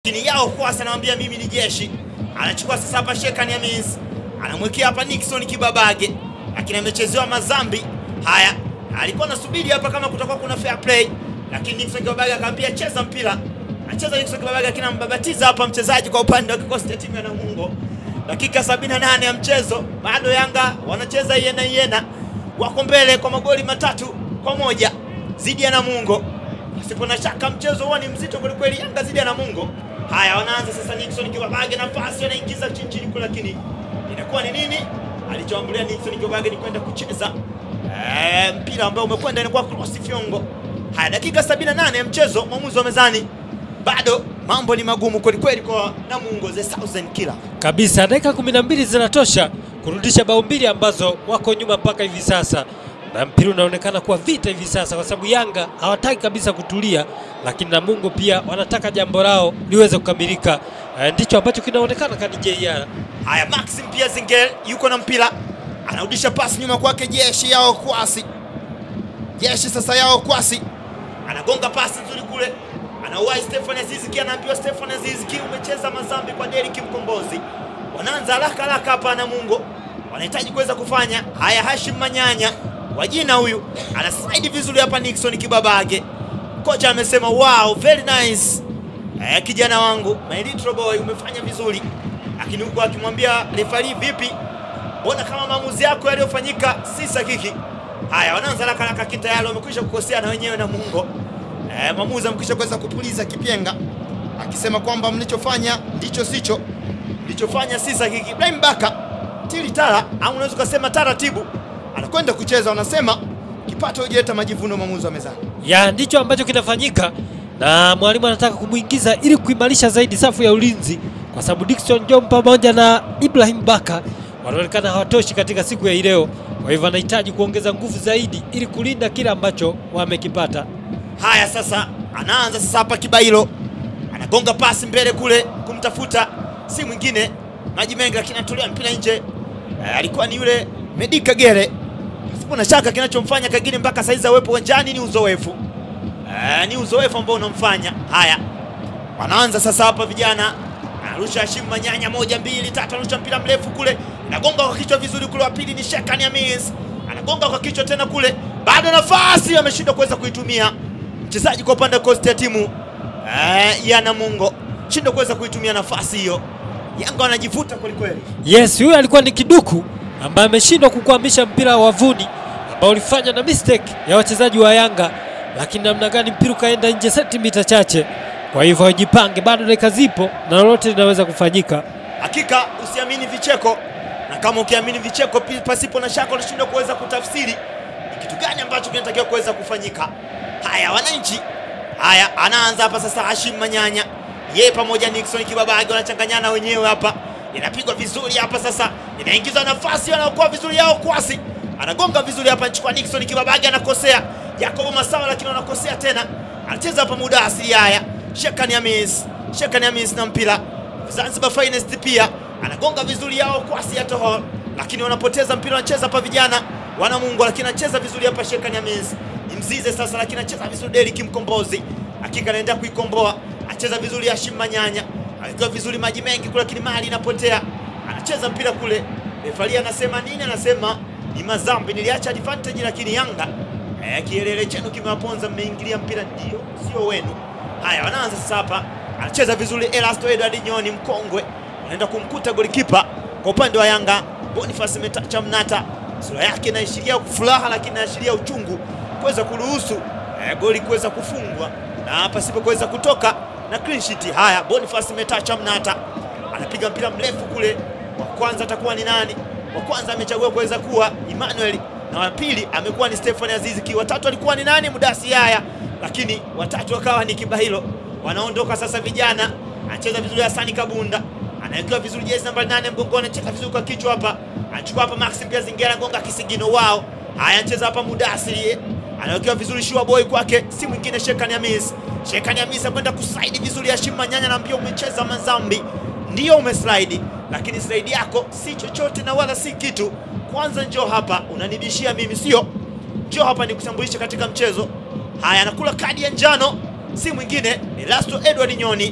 Lakini yao kwasa anamwambia mimi ni jeshi. Anachukua sasa hapa Shekani Hamis. Anamwekea hapa Nixon Kibabage. Lakini amechezewa mazambi. Haya, alikuwa anasubiri hapa kama kutakuwa kuna fair play. Lakini Nixon Kibabage akamwambia cheza mpira. Anacheza Nixon Kibabage lakini ambabatiza hapa mchezaji kwa upande wa kikosi cha timu ya Namungo. Dakika 78 ya mchezo, bado Yanga wanacheza yena yena. Wako mbele kwa magoli matatu kwa moja zidi ya Namungo. Pasipo na shaka mchezo huo ni mzito kwelikweli, Yanga zidi ya Namungo. Haya, wanaanza sasa. Nixon Kibabage nafasi anaingiza chini chini kule, lakini inakuwa ni nini alichoambulia Nixon Kibabage ni kwenda kucheza eh, mpira ambao umekwenda inakuwa cross fiongo. Haya, dakika 78 ya mchezo, mwamuzi wa mezani, bado mambo ni magumu kwelikweli kwa Namungo, the Southern Killer. kabisa. Dakika 12 zinatosha kurudisha bao mbili ambazo wako nyuma mpaka hivi sasa, na mpira unaonekana kuwa vita hivi sasa, kwa sababu Yanga hawataki kabisa kutulia, lakini Namungo pia wanataka jambo lao liweze kukamilika. Eh, ndicho ambacho kinaonekana kani JR. Haya, Maxim pia Zingel yuko na mpira, anarudisha pasi nyuma kwake Jeshi yao Kwasi. Jeshi sasa yao Kwasi anagonga pasi nzuri kule, anauwai Stefan Aziziki, anaambiwa Stefan Aziziki, umecheza mazambi kwa Derrick Mkombozi. Wanaanza haraka haraka hapa Namungo, wanahitaji kuweza kufanya haya. Hashim Manyanya wa jina huyu ana slide vizuri hapa, Nixon Kibabage. Kocha amesema wow, very nice Eh, kijana wangu my little boy umefanya vizuri, lakini huko akimwambia refari, vipi, mbona kama maamuzi yako yaliyofanyika si sahihi? Haya, wanaanza haraka haraka, kitayari wamekwisha kukosea na wenyewe na Mungo. Eh, mwamuzi amekwisha kuweza kupuliza kipenga akisema kwamba mlichofanya ndicho sicho, mlichofanya si sahihi. Ibrahim Baka tili tara, au unaweza ukasema taratibu, anakwenda kucheza, wanasema kipato hujaleta majivuno. Mwamuzi wa mezani ya ndicho ambacho kinafanyika na mwalimu anataka kumwingiza ili kuimarisha zaidi safu ya ulinzi, kwa sababu Dickson Job pamoja na Ibrahim Baka wanaonekana hawatoshi katika siku ya leo. Kwa hivyo anahitaji kuongeza nguvu zaidi ili kulinda kile ambacho wamekipata. Haya, sasa anaanza sasa hapa Kibailo anagonga pasi mbele kule kumtafuta si mwingine maji mengi, lakini anatolea mpira nje. Eh, alikuwa ni yule Medi Kagere. Pasipo na shaka kinachomfanya Kagere mpaka saizi awepo uwanjani ni uzoefu. Eh, ni uzoefu ambao unamfanya. Haya, wanaanza sasa hapa vijana, anarusha Hashim Manyanya, moja mbili tatu, anarusha mpira mrefu kule, anagonga kwa kichwa vizuri kule. Wa pili ni Shekani Hamis, anagonga kwa kichwa tena kule, bado nafasi, ameshindwa kuweza kuitumia mchezaji kwa upande wa kosti ya timu eh, ya Namungo, shindwa kuweza kuitumia nafasi hiyo. Yanga wanajivuta kwelikweli. Yes, huyu alikuwa ni Kiduku ambaye ameshindwa kukwamisha mpira wa wavuni ambao ulifanywa na mistake ya wachezaji wa Yanga, lakini namna gani mpira ukaenda nje sentimita chache. Kwa hivyo wajipange, bado dakika zipo na lolote linaweza kufanyika. Hakika usiamini vicheko, na kama ukiamini vicheko pi- pasipo na shaka unashindwa kuweza kutafsiri ni kitu gani ambacho kinatakiwa kuweza kufanyika. Haya, wananchi, haya, anaanza hapa sasa. Hashim Manyanya yeye pamoja na Nixon Kibabage wanachanganyana wenyewe hapa, inapigwa vizuri hapa sasa, inaingizwa nafasi, wanaokoa vizuri yao Kwasi anagonga vizuri hapa, anachukua Nixon Kibabage, anakosea Yakobo Masawa, lakini anakosea tena, anacheza hapa muda asili. Haya, Shekani Hamis, Shekani Hamis na mpira Zanzibar Finest pia anagonga vizuri yao Kwasi ya Tohol, lakini wanapoteza mpira, wanacheza hapa vijana wana Mungu, lakini anacheza vizuri hapa Shekani Hamis ni mzize sasa, lakini anacheza vizuri Derrick Mkombozi, hakika anaenda kuikomboa, anacheza vizuri Hashim Manyanya, akiwa vizuri maji mengi kule, lakini mali inapotea, anacheza mpira kule. Refari anasema nini? Anasema ni mazambi, niliacha advantage, lakini Yanga eh, kielele chenu kimewaponza, mmeingilia mpira, ndio sio wenu. Haya, wanaanza sasa hapa, anacheza vizuri Elasto Edward Nyoni mkongwe, anaenda kumkuta golikipa kwa upande wa Yanga Boniface Metacha Mnata, sura yake inaashiria furaha, lakini inaashiria uchungu kuweza kuruhusu eh, goli kuweza kufungwa na pasipo kuweza kutoka na clean sheet. Haya, Boniface Metacha Mnata anapiga mpira mrefu kule, wa kwanza atakuwa ni nani? Wa kwanza amechagua kuweza kuwa Emmanuel na wa pili amekuwa ni Stefan Aziziki, watatu alikuwa ni nani? Mudasi Yaya, lakini watatu akawa ni Kibahilo. Wanaondoka sasa vijana, anacheza vizuri Hasani Kabunda, anawekewa vizuri jezi namba nane mgongoni, anacheza vizuri kwa kichwa hapa, anachukua hapa Maxim pia Zingera gonga kisigino wao. Haya, anacheza hapa Mudasiri, anawekewa vizuri Shua Boy kwake, si mwingine Shekani Hamis. Shekani Hamis akwenda kuslide vizuri, Hashim Manyanya anaambia umecheza mazambi, ndio umeslide, lakini slide yako si chochote na wala si kitu. Kwanza njoo hapa, unanibishia mimi, sio? Njoo hapa nikutambulishe katika mchezo. Haya, anakula kadi ya njano, si mwingine ni Lasto Edward Nyoni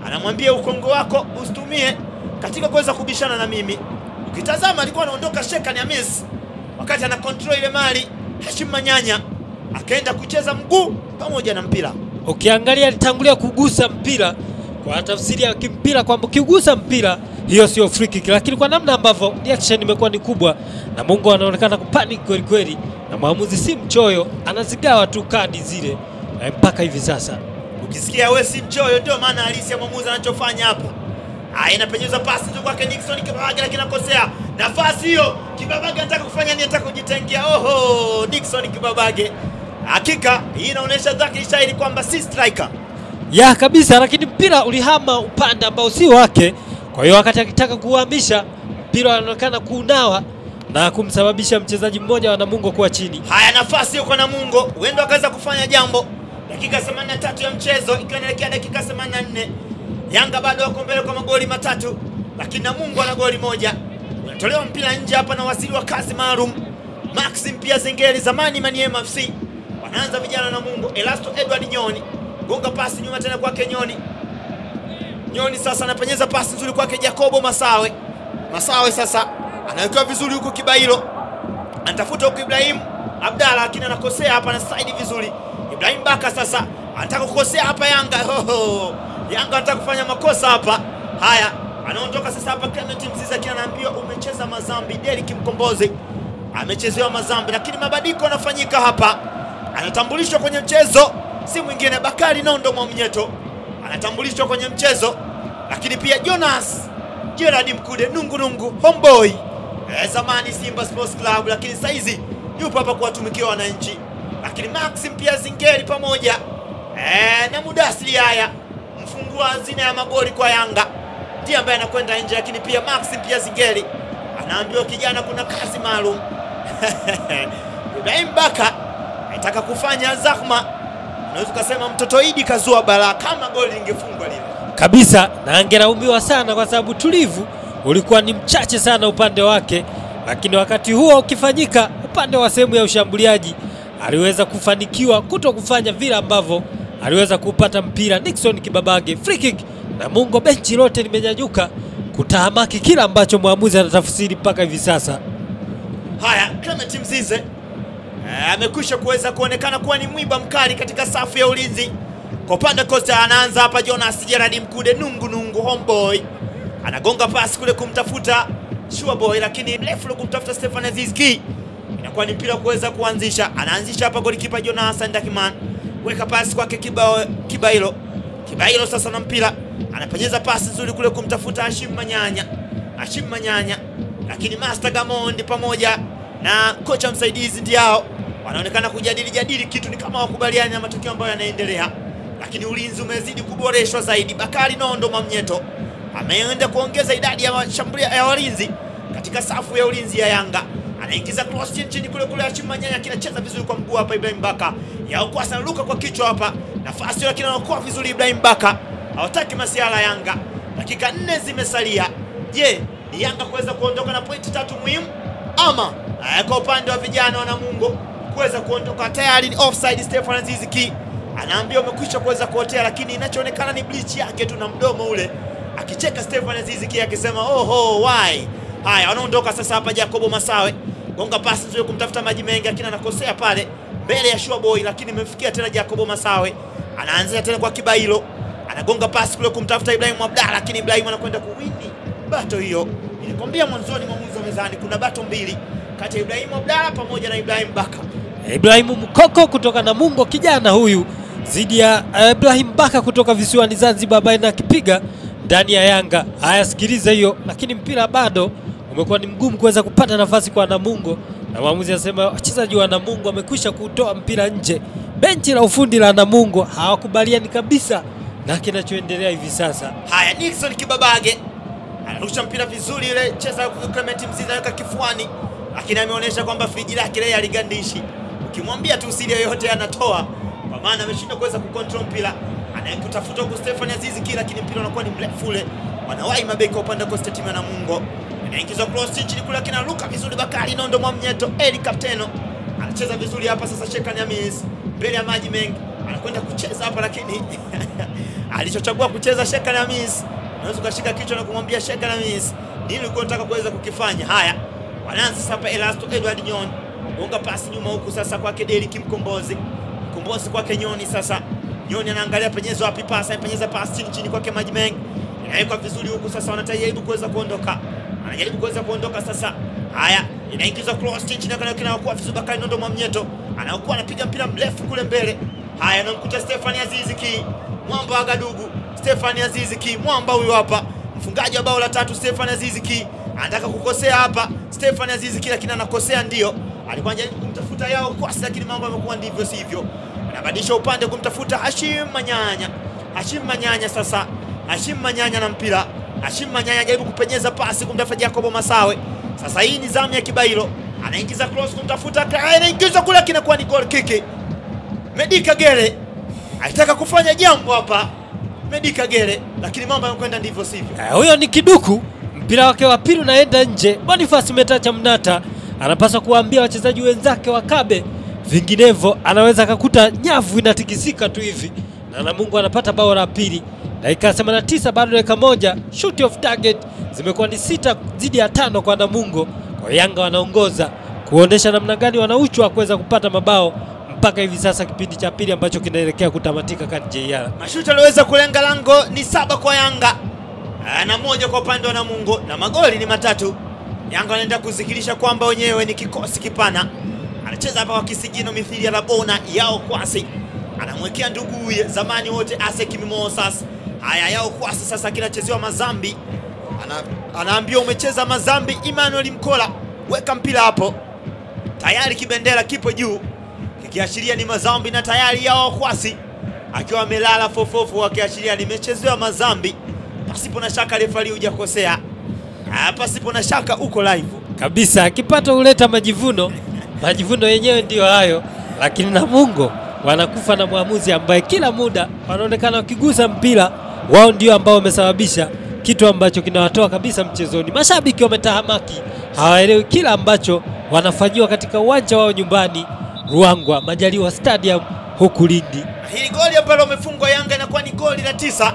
anamwambia ukongo wako usitumie katika kuweza kubishana na mimi. Ukitazama alikuwa anaondoka Shekan Hamis wakati ana control ile mali, Hashim Manyanya akaenda kucheza mguu pamoja na mpira. Ukiangalia alitangulia kugusa mpira kwa tafsiri ya kimpira kwamba ukigusa mpira hiyo sio free kick, lakini kwa namna ambavyo reaction imekuwa ni kubwa na Mungu anaonekana kupanic kweli kweli, na mwamuzi si mchoyo, anazigawa tu kadi zile eh, mpaka hivi sasa. Ukisikia wewe si mchoyo, ndio maana halisi ya mwamuzi anachofanya hapa. Haya, inapenyeza pasi tu kwake Nixon Kibabage, lakini anakosea nafasi hiyo. Kibabage anataka kufanya nini? Anataka kujitengia. Oho, Nixon Kibabage. Hakika hii inaonyesha dhahiri shahiri kwamba si striker. ya kabisa, lakini mpira ulihama upande ambao si wake. Kwa hiyo wakati akitaka kuhamisha mpira anaonekana kuunawa na kumsababisha mchezaji mmoja wa Namungo kuwa chini. Haya, nafasi yuko na Mungo, huenda akaweza kufanya jambo. Dakika 83 ya mchezo ikiwa inaelekea dakika 84. Yanga bado wako mbele kwa magoli matatu, lakini Namungo ana goli moja. Unatolewa mpira nje hapa na wasili wa kazi maalum Maxim pia Zengeli, zamani Maniema FC. Wanaanza vijana na Mungo. Elasto Edward Nyoni gonga pasi nyuma tena kwake Nyoni. Nyoni sasa anapenyeza pasi nzuri kwake Jacobo Masawe. Masawe sasa anawekewa vizuri huko Kibailo anatafuta huku Ibrahim Abdalla, lakini anakosea hapa na side vizuri. Ibrahim Baka sasa anataka kukosea hapa Yanga. Hoho. Yanga anataka kufanya makosa hapa. Haya, anaondoka sasa hapa Clement Mzizi, lakini anaambiwa umecheza mazambi. Derrick Mkombozi amechezewa mazambi, lakini mabadiliko yanafanyika hapa. Anatambulishwa kwenye mchezo, si mwingine Bakari Nondo Mwamnyeto anatambulishwa kwenye mchezo, lakini pia Jonas Gerard Mkude nungu nungu homeboy eh, zamani Simba Sports Club, lakini saizi yupo hapa kuwatumikia wananchi. Lakini Maxim pia Zingeri pamoja eh, na Mudasiri haya mfungua hazina ya magoli kwa Yanga ndiye ambaye anakwenda nje, lakini pia Maxim pia Zingeri anaambiwa kijana, kuna kazi maalum Ibrahim Baka anataka kufanya zahma, unaweza ukasema mtoto Idi kazua balaa kama goli lingefungwa lile. kabisa na angelaumiwa sana kwa sababu tulivu ulikuwa ni mchache sana upande wake, lakini wakati huo ukifanyika upande wa sehemu ya ushambuliaji aliweza kufanikiwa kuto kufanya vile ambavyo aliweza kupata mpira Nixon Kibabage free kick, na Mungo benchi lote limenyanyuka kutahamaki kila ambacho mwamuzi anatafsiri mpaka hivi sasa. Haya, Clement Mzize eh, amekwisha kuweza kuonekana kuwa ni mwiba mkali katika safu ya ulinzi. Kwa upande wa Costa anaanza hapa Jonas Gerard Mkude nungu nungu homeboy anagonga pasi kule kumtafuta Sure Boy, lakini mrefu ule kumtafuta Stefan Azizki, inakuwa ni mpira kuweza kuanzisha. Anaanzisha hapa golikipa Jonas Ndakiman, weka pasi kwake Kiba, Kibailo. Kibailo sasa na mpira anapenyeza pasi nzuri kule kumtafuta Hashim Manyanya, Hashim Manyanya, lakini Master Gamondi pamoja na kocha msaidizi Ndiao wanaonekana kujadili jadili kitu, ni kama wakubaliani na matokeo ambayo yanaendelea, lakini ulinzi umezidi kuboreshwa zaidi. Bakari Nondo Mamnyeto ameenda kuongeza idadi ya mashambulia ya walinzi katika safu ya ulinzi ya Yanga. Anaingiza cross chini chini kule kule, Hashim Manyanya kinacheza vizuri kwa mguu hapa. Ibrahim Baka yaokoa anaruka kwa kichwa hapa, nafasi hiyo, lakini anaokoa vizuri Ibrahim Baka. Hawataki masiala Yanga, dakika nne zimesalia. Je, ni Yanga kuweza kuondoka na pointi tatu muhimu ama eh, kwa upande wa vijana wa Namungo kuweza kuondoka tayari ni offside. Stefan Azizi Ki anaambia umekwisha kuweza kuotea, lakini inachoonekana ni bleach yake tu na mdomo ule akicheka Stefan Azizi Ki akisema oho why. Haya, wanaondoka sasa hapa. Jacobo Masawe gonga pasi nzuri kumtafuta maji mengi, lakini anakosea pale mbele ya Sure Boy, lakini imemfikia tena Jacobo Masawe, anaanzia tena kwa Kibailo, anagonga pasi kule kumtafuta Ibrahim Abdalla, lakini Ibrahim anakwenda kuwini bato hiyo. Nilikwambia mwanzoni mwamuzi wa mezani kuna bato mbili kati ya Ibrahim Abdalla pamoja na Ibrahim Baka. Ibrahimu Mkoko kutoka Namungo, kijana huyu dhidi ya eh, Ibrahim Baka kutoka visiwani Zanzibar, ambaye na akipiga ndani ya Yanga. Haya, sikiliza hiyo, lakini mpira bado umekuwa ni mgumu kuweza kupata nafasi kwa Namungo, na mwamuzi anasema wachezaji wa Namungo wamekwisha kutoa mpira nje. Benchi la ufundi la Namungo hawakubaliani kabisa na kinachoendelea hivi sasa. Haya, Nixon Kibabage anarusha mpira vizuri ile, cheza Clement Mzizi anaweka kifuani, lakini ameonyesha kwamba friji lake leo aligandishi. Ukimwambia tu siri yoyote anatoa, kwa maana ameshindwa kuweza kucontrol mpira. Anayekutafuta huku Stefan Azizi Ki, lakini mpira unakuwa ni mrefu ule, wanawahi mabeki wa upande wa Costa timu ya Namungo. Inaingizwa cross chini kule, lakini anaruka vizuri Bakari Nondo Mwamnyeto, Eli Kapteno anacheza vizuri hapa sasa. Shekan Hamis mbele ya maji mengi anakwenda kucheza hapa, lakini alichochagua kucheza Shekan Hamis. Unaweza ukashika kichwa na kumwambia Shekan Hamis, nini ulikuwa unataka kuweza kukifanya? Haya, wanaanza sasa hapa Elasto Edward Nyon, gonga pasi nyuma huku sasa kwake Derrick Mkombozi, Mkombozi kwake Nyoni. Sasa Nyoni anaangalia penyezo wapi pasi, anapenyeza pasi chini chini kwake Maji Mengi, inawekwa vizuri huku sasa, wanajaribu kuweza kuondoka, anajaribu kuweza kuondoka sasa. Haya, inaingizwa cross chini chini, kinakuwa vizuri. Bakari Nondo Mwamnyeto anaokuwa anapiga mpira mrefu kule mbele. Haya, anamkuta Stefani Azizi Ki mwamba wa Gadugu. Stefani Azizi Ki mwamba huyu hapa, mfungaji wa bao la tatu. Stefani Azizi Ki anataka kukosea hapa. Stefani Azizi Ki lakini anakosea, ndio alikuwa anajaribu kumtafuta yao kwasi, lakini mambo yamekuwa ndivyo sivyo. Anabadilisha upande kumtafuta Hashim Manyanya. Hashim Manyanya sasa, Hashim Manyanya na mpira. Hashim Manyanya anajaribu kupenyeza pasi kumtafuta Jacobo Masawe. Sasa hii ni zamu ya Kibailo, anaingiza cross kumtafuta, anaingiza kule, kinakuwa ni goal kick. Medi Kagere alitaka kufanya jambo hapa, Medi Kagere, lakini mambo yamekwenda ndivyo sivyo. Eh, huyo ni Kiduku, mpira wake wa pili unaenda nje. Boniface Metacha Mnata anapaswa kuwaambia wachezaji wenzake wakabe, vinginevyo anaweza akakuta nyavu inatikisika tu hivi, na Namungo anapata bao la pili. Dakika 89 bado dakika moja, shoot of target zimekuwa ni sita dhidi ya tano kwa Namungo. Kwa Yanga wanaongoza kuonesha namna gani wanauchwa kuweza kupata mabao mpaka hivi sasa, kipindi cha pili ambacho kinaelekea kutamatika kati JR. Mashuti aliweza kulenga lango ni saba kwa Yanga Ah, na moja kwa upande wa Namungo, na magoli ni matatu. Yanga wanaenda kuzikilisha kwamba wenyewe ni kikosi kipana. Anacheza hapa kwa kisigino mithili ya Rabona yao kwasi, anamwekea nduguye zamani wote Asek Mimosas. Haya, yao kwasi sasa kinachezewa Mazambi, ana, anaambiwa umecheza Mazambi. Emmanuel Mkola, weka mpira hapo, tayari kibendera kipo juu kikiashiria ni Mazambi na tayari yao kwasi akiwa amelala fofofu, akiashiria nimechezewa Mazambi. Pasipo na shaka refari hujakosea, Ah, pasipo na shaka uko live. kabisa. Kipato huleta majivuno, majivuno yenyewe ndiyo hayo, lakini Namungo wanakufa na mwamuzi ambaye kila muda wanaonekana wakigusa mpira wao, ndio ambao wamesababisha kitu ambacho kinawatoa kabisa mchezoni. Mashabiki wametahamaki, hawaelewi kila ambacho wanafanyiwa katika uwanja wao nyumbani Ruangwa Majaliwa Stadium huku Lindi. Na hili goli ambalo wamefungwa Yanga inakuwa ni goli la tisa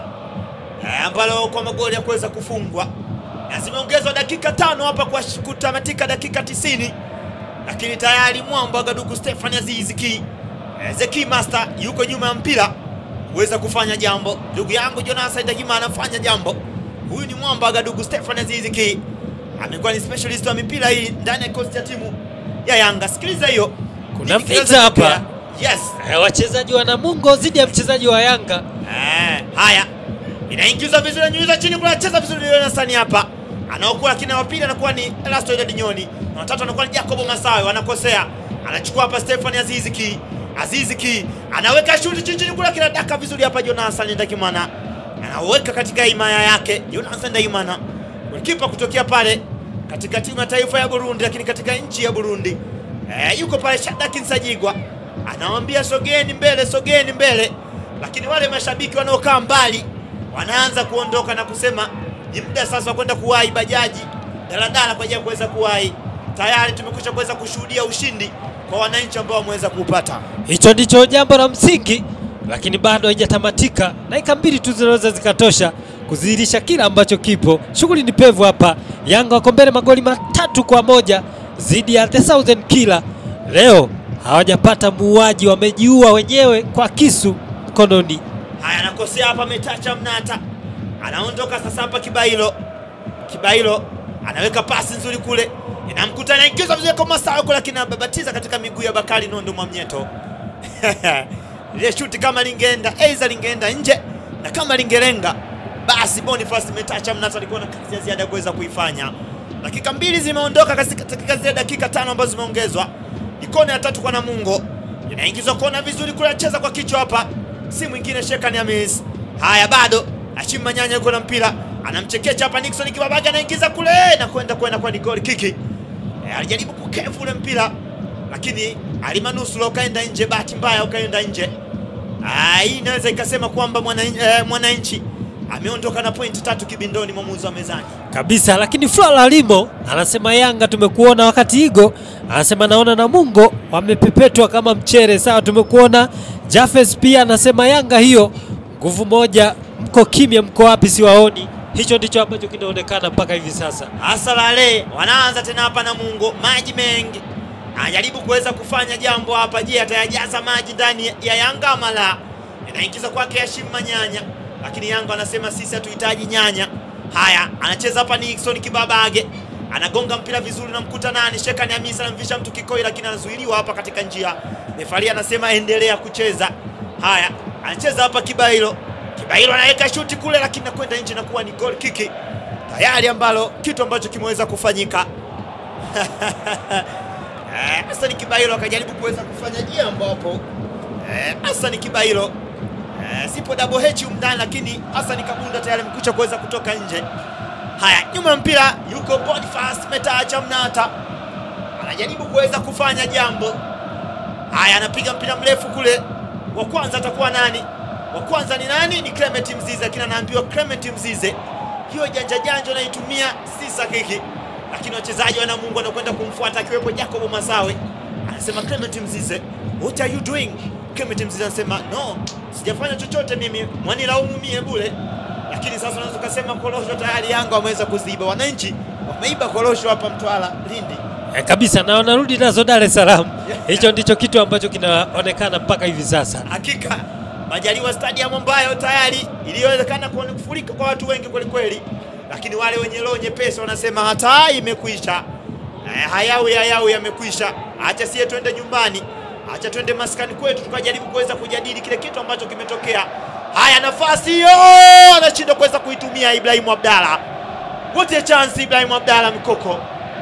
eh, ambalo kwa magoli ya kuweza kufungwa na zimeongezwa dakika tano hapa kwa sh- kutamatika dakika tisini lakini tayari mwamba wa Gadugu Stefan Aziz Ki eh, Zeki Master yuko nyuma ya mpira kuweza kufanya jambo. Ndugu yangu Jonathan Ndagima anafanya jambo. Huyu ni mwamba wa Gadugu Stefan Aziz Ki, amekuwa ni specialist wa mipira hii ndani ya kikosi cha timu ya Yanga. Sikiliza hiyo, Kuna Nini kinaweza vita hapa. kutokea? Yes. Eh, wachezaji wa Namungo dhidi ya mchezaji wa Yanga. Eh, haya inaingizwa vizuri, anyuiza chini kule, anacheza vizuri Jonathan hapa anaokuwa, lakini wa pili anakuwa ni Elasto Edward Nyoni na watatu anakuwa ni Jacobo Masawe, wanakosea. Anachukua hapa Stefan Azizi Ki, Azizi Ki anaweka shuti chini chini kule, kinadaka vizuri hapa Jonathan Ndakimana anaweka katika himaya yake Jonathan Ndakimana, kipa kutokea pale katika timu ya taifa ya Burundi, lakini katika nchi ya Burundi eh, yuko pale Shadrack Nsajigwa anawaambia sogeni mbele, sogeni mbele, lakini wale mashabiki wanaokaa mbali wanaanza kuondoka na kusema ni muda sasa wa kwenda kuwahi bajaji, daladala kwa ajili ya kuweza kuwahi. Tayari tumekwisha kuweza kushuhudia ushindi kwa wananchi ambao wameweza kuupata. Hicho ndicho jambo la msingi, lakini bado haijatamatika. Dakika mbili tu zinaweza zikatosha kudhihirisha kila ambacho kipo. Shughuli ni pevu hapa. Yanga wako mbele magoli matatu kwa moja dhidi ya The Southern Killer. Leo hawajapata muuaji, wamejiua wenyewe kwa kisu mkononi. Haya, anakosea hapa, ametacha Mnata, anaondoka sasa hapa Kibailo. Kibailo anaweka pasi nzuri kule, inamkuta anaingiza vizuri kwa Masawe kule, lakini anababatiza katika miguu ya Bakari Nondo Mwamnyeto. Ile shuti kama lingeenda aidha lingeenda nje, na kama lingelenga basi Boniface Metacha Mnata alikuwa na kazi ya ziada ya kuweza kuifanya. Dakika mbili zimeondoka katika katika zile dakika tano ambazo zimeongezwa. Ni kona ya tatu kwa Namungo, inaingizwa kona vizuri kule, anacheza kwa kichwa hapa, si mwingine Shekan Hamis. Haya, bado Hashim Manyanya yuko na mpira, anamchekecha hapa Nixon Kibabaga, anaingiza kule na kwenda kwenda kwa ni goal kiki. E, alijaribu kukefu ule mpira lakini alimanusura ukaenda nje, bahati mbaya ukaenda nje. Ah, hii inaweza ikasema kwamba mwananchi eh, mwananchi ameondoka na pointi tatu kibindoni, mwamuzi wa mezani. kabisa. Lakini Flora Limo anasema Yanga tumekuona wakati Igo anasema naona Namungo wamepepetwa kama mchere. Sawa, tumekuona. Jafes pia anasema Yanga hiyo nguvu moja mko kimya, mko wapi? Siwaoni. Hicho ndicho ambacho kinaonekana mpaka hivi sasa. Asalale wanaanza tena hapa na Mungo, maji mengi, anajaribu kuweza kufanya jambo hapa. Je, atayajaza maji ndani ya Yanga ama la? Inaingiza kwake Hashim Manyanya, lakini Yanga wanasema sisi hatuhitaji nyanya. Haya, anacheza hapa Nixon Kibabage, anagonga mpira vizuri, namkuta nani, Shekani Hamisa anamvisha mtu kikoi, lakini anazuiliwa hapa katika njia. Refari anasema endelea kucheza. Haya, anacheza hapa Kibailo, Kibailo anaweka shuti kule, lakini nakwenda nje na kuwa ni goal kiki tayari ambalo kitu ambacho kimeweza kufanyika Eh, Hassan Kibailo akajaribu kuweza kufanya jambo hapo Eh, Hassan Kibailo eh, sipo double H umndani, lakini Hassan Kabunda tayari amekucha kuweza kutoka nje. Haya, nyuma ya mpira yuko Boniface Metacha Mnata anajaribu kuweza kufanya jambo. Haya, anapiga mpira mrefu kule. Wa kwanza atakuwa nani? Wa kwanza ni nani? Ni Clement Mzize, lakini anaambiwa Clement Mzize, hiyo janja janja unaitumia si sahihi, lakini wachezaji wa Namungo wanakwenda kumfuata akiwepo Jacob Masawe. Anasema Clement Mzize, what are you doing? Clement Mzize anasema no, sijafanya chochote mimi, mwanilaumu mie bure. Lakini sasa unaweza ukasema korosho tayari Yanga wameweza kuziba, wananchi wameiba korosho hapa Mtwara, Lindi. E, kabisa na wanarudi nazo Dar es Salaam. Hicho ndicho kitu ambacho kinaonekana mpaka hivi sasa. Hakika Majaliwa Stadium ambayo tayari iliyowezekana kuone kufurika kwa watu wengi kwelikweli, lakini wale wenye roho nyepesi wanasema hata imekwisha. Eh, hayawi hayawi yamekwisha, acha sie twende nyumbani, acha twende maskani kwetu tukajaribu kuweza kujadili kile kitu ambacho kimetokea. Haya, nafasi hiyo anashindwa kuweza kuitumia Ibrahimu Abdalla. What a chance Ibrahimu Abdalla Mikoko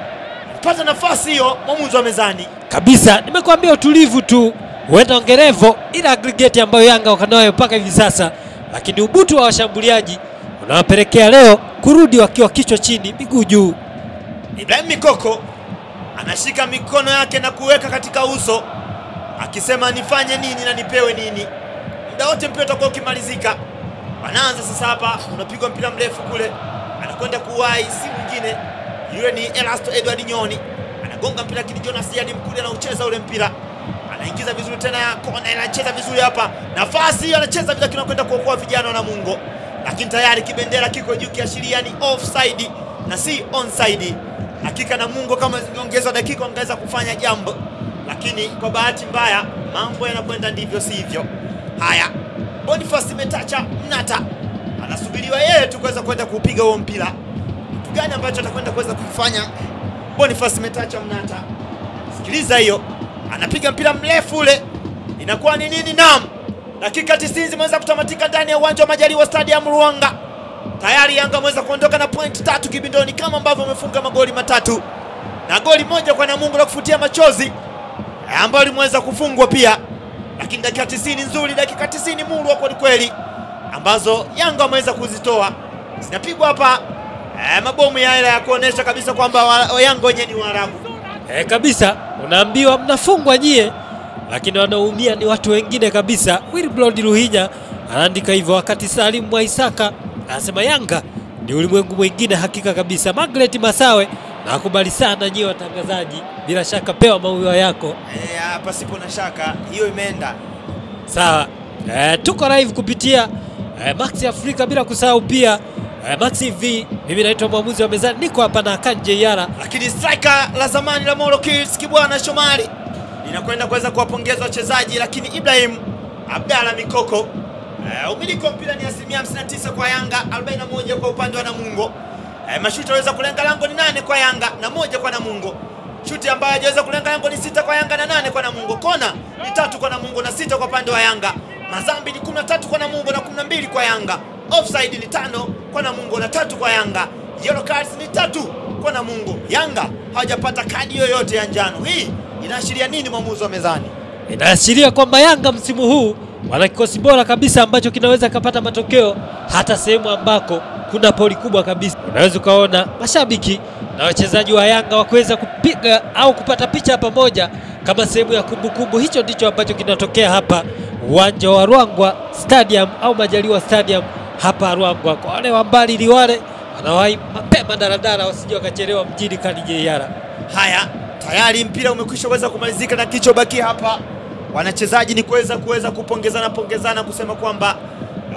pata nafasi hiyo, mwamuzi wa mezani Kabisa, nimekuambia utulivu tu, huenda ongerevo ile aggregate ambayo Yanga wako nayo mpaka hivi sasa, lakini ubutu wa washambuliaji unawapelekea leo kurudi wakiwa kichwa chini, miguu juu. Ibrahim Mikoko anashika mikono yake na kuweka katika uso akisema nifanye nini na nipewe nini. Muda wote mpira utakuwa ukimalizika. Wanaanza sasa hapa, unapigwa mpira mrefu kule, anakwenda kuwahi, si mwingine yule ni Elasto Edward Nyoni, anagonga mpira, lakini Jonas Yadi Mkude anaucheza ule mpira, anaingiza vizuri tena kona, anacheza vizuri hapa, nafasi hiyo anacheza vile, kinakwenda kuokoa vijana wa Namungo, lakini tayari kibendera kiko juu kiashiria ni offside na si onside. Hakika Namungo kama zingeongezwa dakika wangeweza kufanya jambo, lakini kwa bahati mbaya mambo yanakwenda ndivyo sivyo. Haya, Boniface Metacha Mnata anasubiriwa yeye tu kuweza kwenda kuupiga huo mpira. Kitu gani ambacho atakwenda kuweza kufanya Boniface Metacha Mnata? Sikiliza hiyo, anapiga mpira mrefu ule, inakuwa ni nini? Naam, dakika 90 zimeweza kutamatika ndani ya uwanja wa Majaliwa Stadium Ruanga. Tayari Yanga ameweza kuondoka na point tatu kibindoni kama ambavyo wamefunga magoli matatu na goli moja kwa Namungo la kufutia machozi eh, ambayo limeweza kufungwa pia, lakini dakika 90 nzuri, dakika 90 murwa kweli kweli, ambazo Yanga wameweza kuzitoa zinapigwa hapa eh, mabomu ya hela ya kuonesha kabisa kwamba wa- wa Yanga wenyewe ni Waarabu. E, kabisa unaambiwa mnafungwa nyie, lakini wanaumia ni watu wengine kabisa. Wilbrod Luhinya anaandika hivyo, wakati Salim Mwaisaka anasema Yanga ni ulimwengu mwingine. Hakika kabisa. Margaret Masawe nakubali sana nyie watangazaji, bila shaka pewa maua yako. Eh, hapa sipo na shaka, hiyo imeenda. Sawa. E, tuko live kupitia e, Max Afrika bila kusahau pia e, Max TV. Mimi naitwa mwamuzi wa mezani, niko hapa na Kanje Yara. lakini striker la zamani la Moro Kids Kibwana Shomari linakwenda kuweza kuwapongeza wachezaji, lakini Ibrahim Abdalla Mikoko uh, umiliki wa mpira ni asilimia 59 kwa Yanga, 41 kwa upande wa Namungo. Uh, mashuti aweza kulenga lango ni nane kwa Yanga na moja kwa Namungo. Shuti ambayo hajaweza kulenga lango ni sita kwa Yanga na nane kwa Namungo. Kona ni tatu kwa Namungo na sita kwa upande wa Yanga. Mazambi ni 13 kwa Namungo na 12 kwa Yanga. Offside ni tano kwa Namungo na tatu kwa Yanga. Yellow cards ni tatu kwa Namungo. Yanga hawajapata kadi yoyote ya njano. Hii inaashiria nini, mwamuzi wa mezani? Inaashiria kwamba Yanga msimu huu wana kikosi bora kabisa ambacho kinaweza kapata matokeo hata sehemu ambako kuna poli kubwa kabisa. Unaweza ukaona mashabiki na wachezaji wa Yanga wakuweza kupiga au kupata picha pamoja kama sehemu ya kumbukumbu. Hicho ndicho ambacho kinatokea hapa uwanja wa Ruangwa Stadium au Majaliwa Stadium hapa Ruangwa. Kwa wale wa mbali Liwale wanawahi mapema daradara wasije wakachelewa mjini Kalijiara. Haya, tayari mpira umekwisha weza kumalizika na kichobaki hapa wanachezaji ni kuweza kuweza kupongezana pongezana kusema kwamba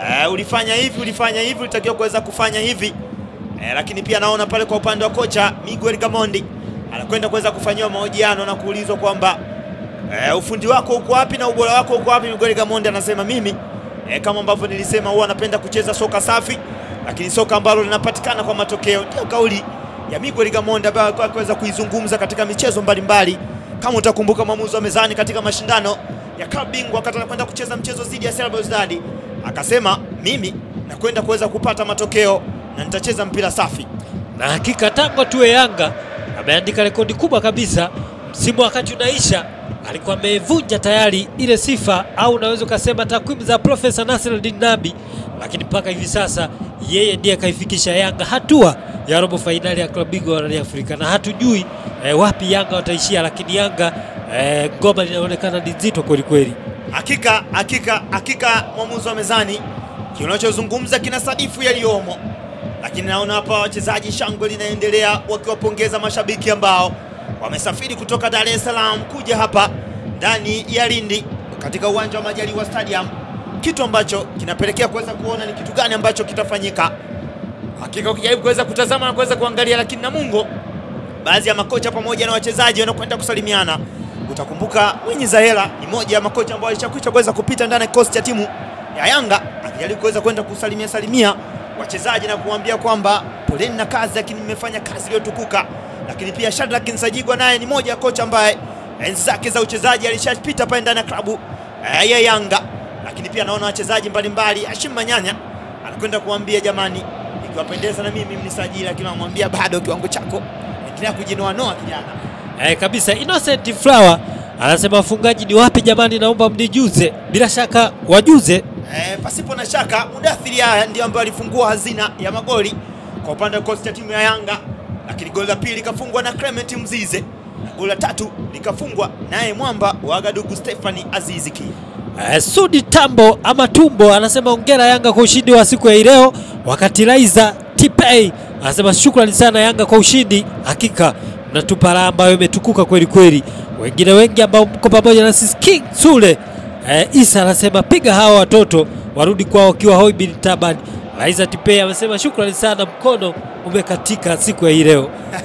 eh, ulifanya hivi ulifanya hivi ulitakiwa kuweza kufanya hivi eh, lakini pia naona pale kwa upande wa kocha Miguel Gamondi anakwenda kuweza kufanyiwa mahojiano na kuulizwa kwamba eh, ufundi wako uko wapi na ubora wako uko wapi. Miguel Gamondi anasema mimi eh, kama ambavyo nilisema huwa anapenda kucheza soka safi, lakini soka ambalo linapatikana kwa matokeo. Ndio kauli ya Miguel Gamondi ambayo alikuwa akiweza kuizungumza katika michezo mbalimbali. Kama utakumbuka mwamuzi wa mezani katika mashindano ya klabu bingwa wakati anakwenda kucheza mchezo dhidi ya Real Belouizdad akasema mimi nakwenda kuweza kupata matokeo na nitacheza mpira safi. na hakika tangu tuwe Yanga ameandika rekodi kubwa kabisa. Msimu wakati unaisha alikuwa amevunja tayari ile sifa au unaweza ukasema takwimu za Profesa Nasreddin Nabi, lakini mpaka hivi sasa yeye ndiye akaifikisha Yanga hatua ya robo fainali ya klabu bingwa barani Afrika, na hatujui eh, wapi Yanga wataishia, lakini Yanga eh, ngoma linaonekana ni nzito kweli kweli. Hakika hakika hakika, mwamuzi wa mezani, kinachozungumza kina sadifu yaliyomo, lakini naona hapa wachezaji shangwe linaendelea wakiwapongeza mashabiki ambao wamesafiri kutoka Dar es Salaam kuja hapa ndani ya Lindi katika uwanja wa Majaliwa Stadium, kitu ambacho kinapelekea kuweza kuona ni kitu gani ambacho kitafanyika. Hakika ukijaribu kuweza kutazama na kuweza kuangalia, lakini Namungo, baadhi ya makocha pamoja na wachezaji wanakwenda kusalimiana. Utakumbuka Mwinyi Zahera ni moja ya makocha ambao alishakwisha kuweza kupita ndani ya kikosi cha timu ya Yanga, akijaribu kuweza kwenda kusalimia salimia wachezaji na kuambia kwamba poleni na kazi, lakini mmefanya kazi iliyotukuka. Lakini pia Shadrack Nsajigwa naye ni moja ya kocha ambaye enzi zake za uchezaji alishapita pale ndani ya klabu eh, ya Yanga, lakini pia naona wachezaji mbalimbali. Hashim Manyanya anakwenda kuambia jamani, ikiwapendeza na mimi mnisajili, lakini anamwambia bado kiwango chako endelea kujinoanoa kijana. Eh, kabisa Innocent Flower anasema wafungaji ni wapi jamani, naomba mnijuze. Bila shaka wajuze. Eh, pasipo na shaka Mudathiri haya ndio ambaye alifungua hazina ya magoli kwa upande wa kosti ya timu ya Yanga, lakini goli la pili likafungwa na Clement Mzize na goli la tatu likafungwa naye mwamba wa Agadugu Stephanie Aziziki. Eh, Sudi Tambo ama Tumbo anasema ongera Yanga kwa ushindi wa siku ya hii leo, wakati Laiza Tipei anasema shukrani sana Yanga kwa ushindi, hakika mnatupa raha ambayo imetukuka kweli kweli. Wengine wengi ambao mko pamoja na sisi, King Sule eh, Isa anasema piga hawa watoto warudi kwao wakiwa hoi bin taban. Laiza Tipei amesema shukrani sana, mkono umekatika siku ya hii leo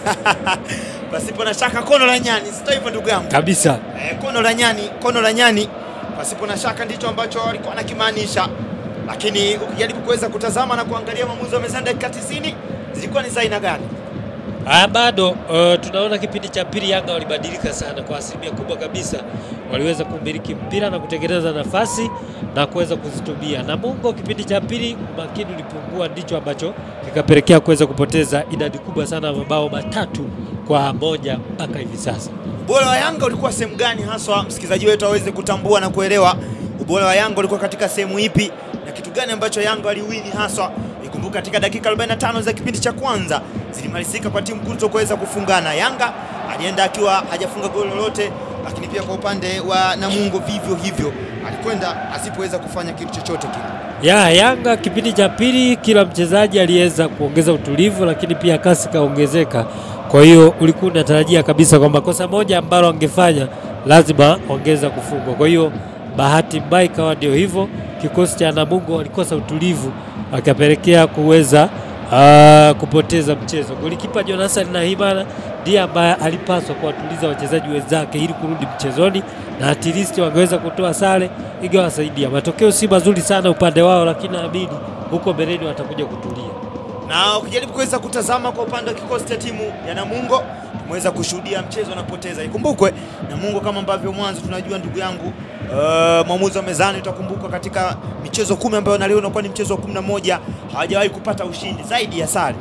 Pasipo na shaka kono la nyani, sio hivyo ndugu yangu? kabisa. Eh, kono la nyani, kono la nyani, pasipo na shaka ndicho ambacho walikuwa wanakimaanisha, lakini ukijaribu kuweza kutazama na kuangalia maamuzi wa mezani dakika 90 zilikuwa ni za aina gani? Ah, bado uh, tunaona kipindi cha pili Yanga walibadilika sana kwa asilimia kubwa kabisa, waliweza kumiliki mpira na kutengeneza nafasi na kuweza kuzitumia. Namungo kipindi cha pili umakini ulipungua, ndicho ambacho kikapelekea kuweza kupoteza idadi kubwa sana ya mabao matatu kwa moja mpaka hivi sasa. Ubora wa Yanga ulikuwa sehemu gani haswa, msikilizaji wetu aweze kutambua na kuelewa ubora wa Yanga ulikuwa katika sehemu ipi na kitu gani ambacho Yanga waliwini haswa. Ikumbuka katika dakika 45 za kipindi cha kwanza zilimalizika kwa timu kuto kuweza kufungana. Yanga alienda akiwa hajafunga goli lolote, lakini pia kwa upande wa Namungo vivyo hivyo alikwenda asipoweza kufanya kitu chochote kile. Ya Yanga kipindi cha pili, kila mchezaji aliweza kuongeza utulivu, lakini pia kasi kaongezeka. Kwa hiyo ulikuwa unatarajia kabisa kwamba kosa moja ambalo angefanya lazima ongeza kufungwa. Kwa hiyo bahati mbaya ikawa ndio hivyo, kikosi cha Namungo walikosa utulivu, akapelekea kuweza ah, kupoteza mchezo. Golikipa Jonathan Nahimana ndiye ambaye alipaswa kuwatuliza wachezaji wenzake ili kurudi mchezoni na at least wangeweza kutoa sare ingewasaidia. Matokeo si mazuri sana upande wao, lakini naamini huko mbeleni watakuja kutulia. na ukijaribu kuweza kutazama kwa upande wa kikosi cha timu ya Namungo tumeweza kushuhudia mchezo unapoteza. Ikumbukwe Namungo kama ambavyo mwanzo tunajua ndugu yangu uh, mwamuzi wa mezani, utakumbuka katika michezo kumi ambayo na leo inakuwa ni mchezo wa kumi na moja hawajawahi kupata ushindi zaidi ya sare.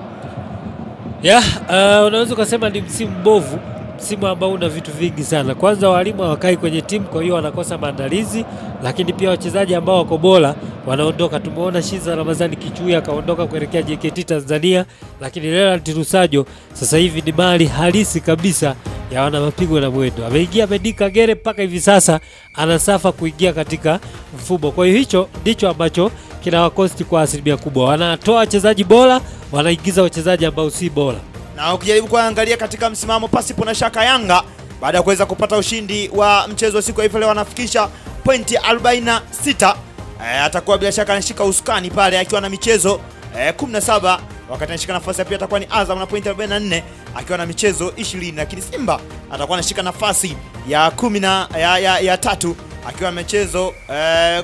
Ya, uh, unaweza ukasema ni msimu mbovu, msimu ambao una vitu vingi sana. Kwanza walimu hawakai kwenye timu, kwa hiyo wanakosa maandalizi, lakini pia wachezaji ambao wako bora wanaondoka. Tumeona Shiza Ramadhani Kichui akaondoka kuelekea JKT Tanzania, lakini Leonard Rusajo sasa hivi ni mali halisi kabisa ya wana mapigo na mwendo. Ameingia Medi Kagere mpaka hivi sasa anasafa kuingia katika mfumo. Kwa hiyo hicho ndicho ambacho kinawakosti kwa asilimia kubwa. Wanatoa wachezaji bora, wanaingiza wachezaji ambao si bora. na ukijaribu kuangalia katika msimamo, pasipo na shaka, Yanga baada ya kuweza kupata ushindi wa mchezo wa siku ya hivyo leo wanafikisha pointi 46 eh, atakuwa bila shaka anashika usukani pale akiwa na michezo eh, 17 wakati anashika nafasi ya pili atakuwa ni Azam na pointi 44 akiwa na michezo 20, lakini Simba atakuwa anashika nafasi ya kumi na ya, ya, ya tatu akiwa na michezo eh,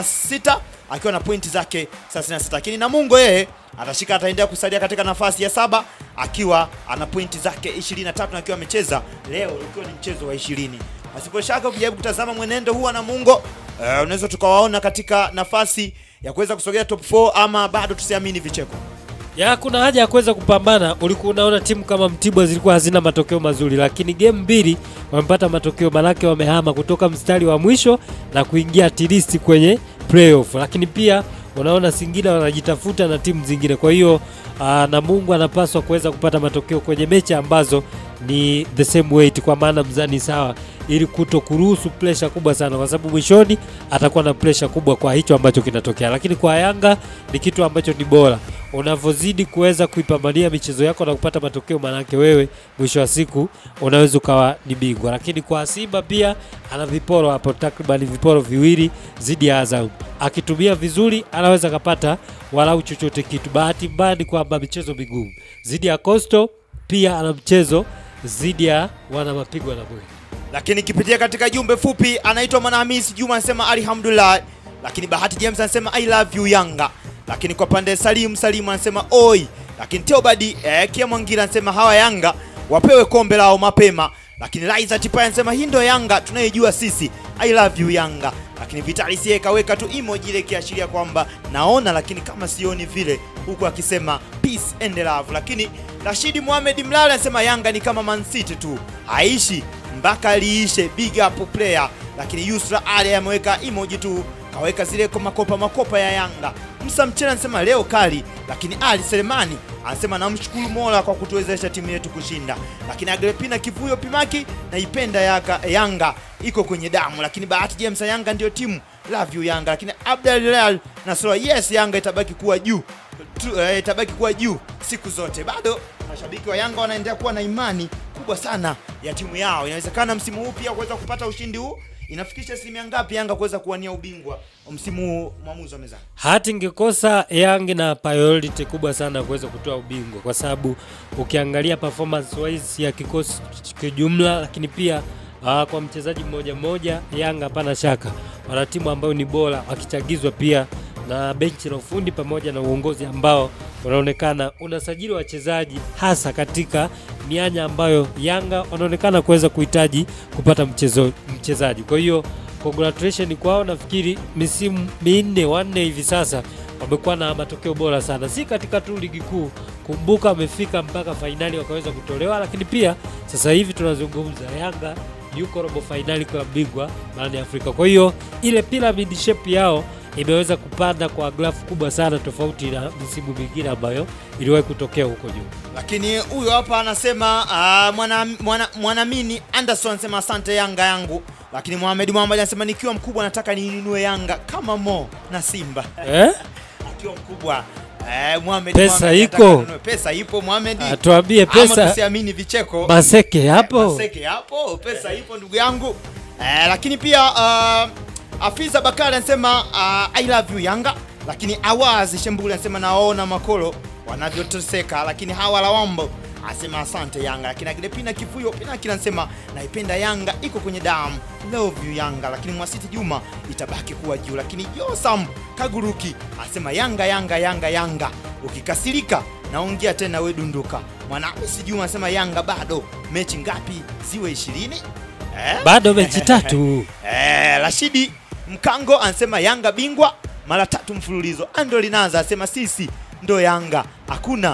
16 akiwa na pointi zake 36, lakini Namungo yeye atashika ataendelea kusalia katika nafasi ya saba akiwa ana pointi zake 23 na akiwa amecheza leo ukiwa ni mchezo wa 20. Pasipo shaka ukijaribu kutazama mwenendo huu wa Namungo eh, unaweza tukawaona katika nafasi ya kuweza kusogea top 4 ama bado tusiamini vicheko. ya kuna haja ya kuweza kupambana. Ulikuwa unaona timu kama Mtibwa zilikuwa hazina matokeo mazuri, lakini game mbili wamepata matokeo, manake wamehama kutoka mstari wa mwisho na kuingia at least kwenye playoff. Lakini pia unaona Singida wanajitafuta na timu zingine, kwa hiyo aa, Namungo anapaswa kuweza kupata matokeo kwenye mechi ambazo ni the same weight, kwa maana mzani sawa, ili kuto kuruhusu pressure kubwa sana, kwa sababu mwishoni atakuwa na pressure kubwa kwa hicho ambacho kinatokea. Lakini kwa Yanga ni kitu ambacho ni bora unavyozidi kuweza kuipambania michezo yako na kupata matokeo, manake wewe mwisho wa siku unaweza ukawa ni bingwa. Lakini kwa Simba pia ana viporo hapo, takriban viporo viwili zidi ya Azam. Akitumia vizuri, anaweza akapata walau chochote kitu. Bahati mbaya ni kwamba michezo migumu zidi ya Coastal, pia ana mchezo zidi ya wana mapigo na mwili lakini kipitia katika jumbe fupi anaitwa Mwanahamisi Juma anasema alhamdulillah, lakini Bahati James anasema I love you Yanga, lakini kwa pande Salim Salim anasema oi, lakini Teobadi eh, Kia Mwangira anasema hawa Yanga wapewe kombe lao mapema, lakini Liza Tipaya anasema hii ndio Yanga tunayojua sisi, I love you Yanga, lakini Vitalis yeye kaweka tu emoji ile kiashiria kwamba naona lakini kama sioni vile, huku akisema peace and love, lakini Rashidi Mohamed Mlala anasema Yanga ni kama Man City tu haishi mpaka liishe, big up player. Lakini Yusra Ali ameweka emoji tu, kaweka zile kwa makopa makopa ya Yanga. Musa Mchela anasema leo kali, lakini Ali Selemani anasema namshukuru Mola kwa kutuwezesha timu yetu kushinda. Lakini Agrepina Kivuyo Pimaki naipenda Yanga, Yanga iko kwenye damu. Lakini Bahati James Yanga ndio timu, love you Yanga. Lakini Abdalilal nasema yes, Yanga itabaki kuwa juu tu, eh, itabaki kuwa juu siku zote. Bado mashabiki wa Yanga wanaendelea kuwa na imani kubwa sana ya timu yao. Inawezekana msimu huu pia kuweza kupata ushindi huu. Inafikisha asilimia ngapi Yanga kuweza kuwania ubingwa msimu huu? Mwamuzi wa mezani. hati ingekosa Young na priority kubwa sana kuweza kutoa ubingwa, kwa sababu ukiangalia performance wise ya kikosi kijumla, lakini pia uh, kwa mchezaji mmoja mmoja, Yanga hapana shaka wana timu ambayo ni bora, wakichagizwa pia na benchi la ufundi pamoja na uongozi ambao unaonekana unasajili wachezaji hasa katika mianya ambayo Yanga wanaonekana kuweza kuhitaji kupata mchezo mchezaji. Kwa hiyo congratulation kwao, nafikiri misimu minne wanne hivi sasa wamekuwa na matokeo bora sana, si katika tu ligi kuu. Kumbuka wamefika mpaka fainali wakaweza kutolewa, lakini pia sasa hivi tunazungumza Yanga yuko robo fainali kwa bingwa barani Afrika. Kwa hiyo ile pyramid shape yao imeweza kupanda kwa grafu kubwa sana, tofauti na misimu mingine ambayo iliwahi kutokea huko juu. Lakini huyo hapa anasema uh, mwana, mwana, mwanamini Anderson anasema asante Yanga yangu. Lakini Mohamed Mohamed anasema nikiwa mkubwa nataka niinunue Yanga kama Mo na Simba Eh? akiwa mkubwa eh, Mohamed Pesa Mohamed iko. anataka anunue. pesa ipo Mohamed, Ah, Tuambie ama pesa tusiamini vicheko Maseke hapo. Maseke hapo, pesa ipo ndugu yangu eh, lakini pia uh, Afiza Bakari anasema uh, I love you Yanga, lakini Awazi Shembuli anasema naona makolo wanavyoteseka, lakini hawa lawambo anasema asante Yanga, lakini Aglepina Kifuyo Pinaki anasema naipenda Yanga, iko kwenye damu, love you Yanga, lakini Mwasiti Juma itabaki kuwa juu, lakini Josam Kaguruki anasema Yanga Yanga Yanga Yanga, ukikasirika naongea tena we dunduka. Mwanamisi Juma anasema Yanga bado mechi ngapi ziwe ishirini eh? bado mechi tatu. Eh, Rashidi Mkango anasema Yanga bingwa mara tatu mfululizo. Ando Linaza anasema sisi ndo Yanga, hakuna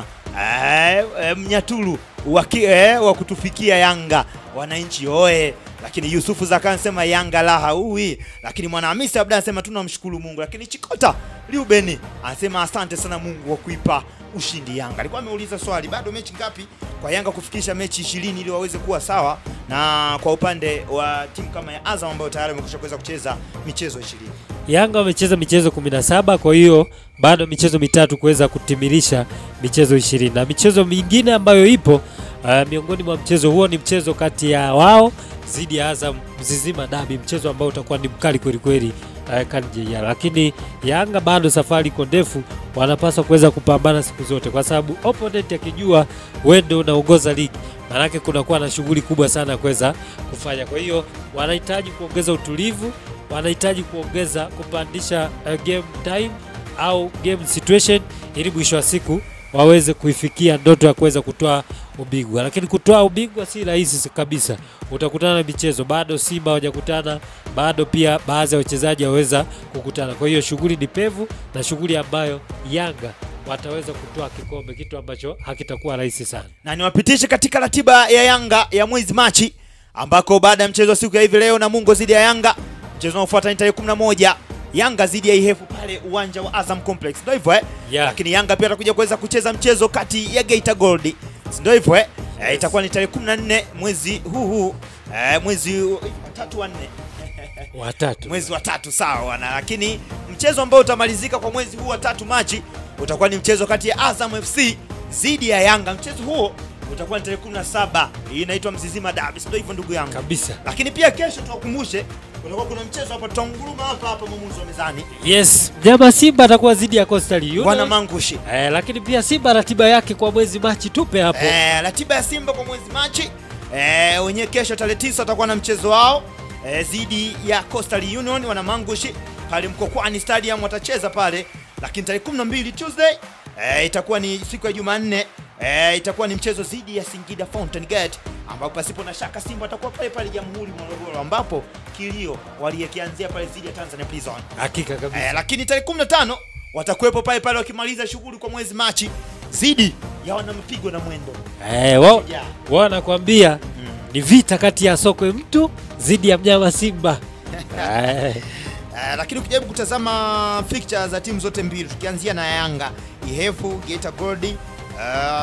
eh, eh, mnyaturu wa ki- eh, wa kutufikia Yanga, wananchi oe. Lakini Yusufu Zaka anasema Yanga laha uwi. Lakini Mwanahamisi Abda anasema tunamshukuru Mungu. Lakini Chikota Liubeni anasema asante sana Mungu kwa kuipa ushindi Yanga. Alikuwa ameuliza swali, bado mechi ngapi kwa Yanga kufikisha mechi 20 ili waweze kuwa sawa, na kwa upande wa timu kama ya Azam ambayo tayari wamekwisha kuweza kucheza michezo 20. Yanga wamecheza michezo 17 kwa hiyo bado michezo mitatu kuweza kutimilisha michezo 20 na michezo mingine ambayo ipo uh, miongoni mwa mchezo huo ni mchezo kati ya wao dhidi ya Azam Mzizima Dabi, mchezo ambao utakuwa ni mkali kweli kweli, uh, KJR, lakini Yanga bado safari iko ndefu, wanapaswa kuweza kupambana siku zote, kwa sababu opponent akijua wewe ndio unaongoza ligi, maanake kunakuwa na shughuli kubwa sana ya kuweza kufanya. Kwa hiyo wanahitaji kuongeza utulivu, wanahitaji kuongeza kupandisha uh, game time au game situation, ili mwisho wa siku waweze kuifikia ndoto ya kuweza kutoa ubingwa, lakini kutoa ubingwa si rahisi kabisa. Utakutana na michezo bado, Simba hawajakutana bado, pia baadhi ya wachezaji hawaweza kukutana. Kwa hiyo shughuli ni pevu na shughuli ambayo Yanga wataweza kutoa kikombe, kitu ambacho hakitakuwa rahisi sana. na niwapitishe katika ratiba ya Yanga ya mwezi Machi, ambako baada ya mchezo wa siku ya hivi leo Namungo dhidi ya Yanga, mchezo unaofuata ni tarehe 11 Yanga dhidi ya Ihefu pale uwanja wa Azam Complex, ndio hivyo eh? Yeah. Lakini Yanga pia atakuja kuweza kucheza mchezo kati ya Geita Gold, si ndio hivyo eh? Eh, itakuwa ni tarehe 14 mwezi huu huu eh, mwezi wa tatu wa nne Watatu mwezi wa tatu sawa wana, lakini mchezo ambao utamalizika kwa mwezi huu wa tatu Machi utakuwa ni mchezo kati ya Azam FC dhidi ya Yanga. Mchezo huo utakuwa ni tarehe 17. Hii inaitwa Mzizima Derby, sio hivyo ndugu yangu? kabisa. Lakini pia kesho tuwakumbushe, kutakuwa kuna mchezo hapa, tutanguruma hapa hapa mwamuzi wa mezani, Yes, mnyama Simba atakuwa dhidi ya Coastal Union. wana mangushi Eh, lakini pia Simba ratiba yake kwa mwezi Machi tupe hapo. Eh, ratiba ya Simba kwa mwezi Machi eh, wenyewe kesho tarehe tisa watakuwa na mchezo wao eh, dhidi ya Coastal Union wana mangushi pale Mkokwani Stadium watacheza pale, lakini tarehe 12 Tuesday eh, itakuwa ni siku ya Jumanne eh, itakuwa ni mchezo dhidi ya Singida Fountain Gate ambapo pasipo na shaka Simba watakuwa pale pale Jamhuri Morogoro, ambapo kilio waliyekianzia pale dhidi ya Tanzania Prison. Hakika kabisa. Eh, lakini tarehe 15 watakuwepo pale pale wakimaliza shughuli kwa mwezi Machi dhidi ya wanampigo na mwendo Eh, wao Yeah. wao wanakuambia ni vita kati ya sokwe mtu dhidi ya mnyama Simba. Eh, Uh, lakini ukijaribu kutazama fixture za timu zote mbili tukianzia na Yanga, Ihefu, Geita Gold, uh,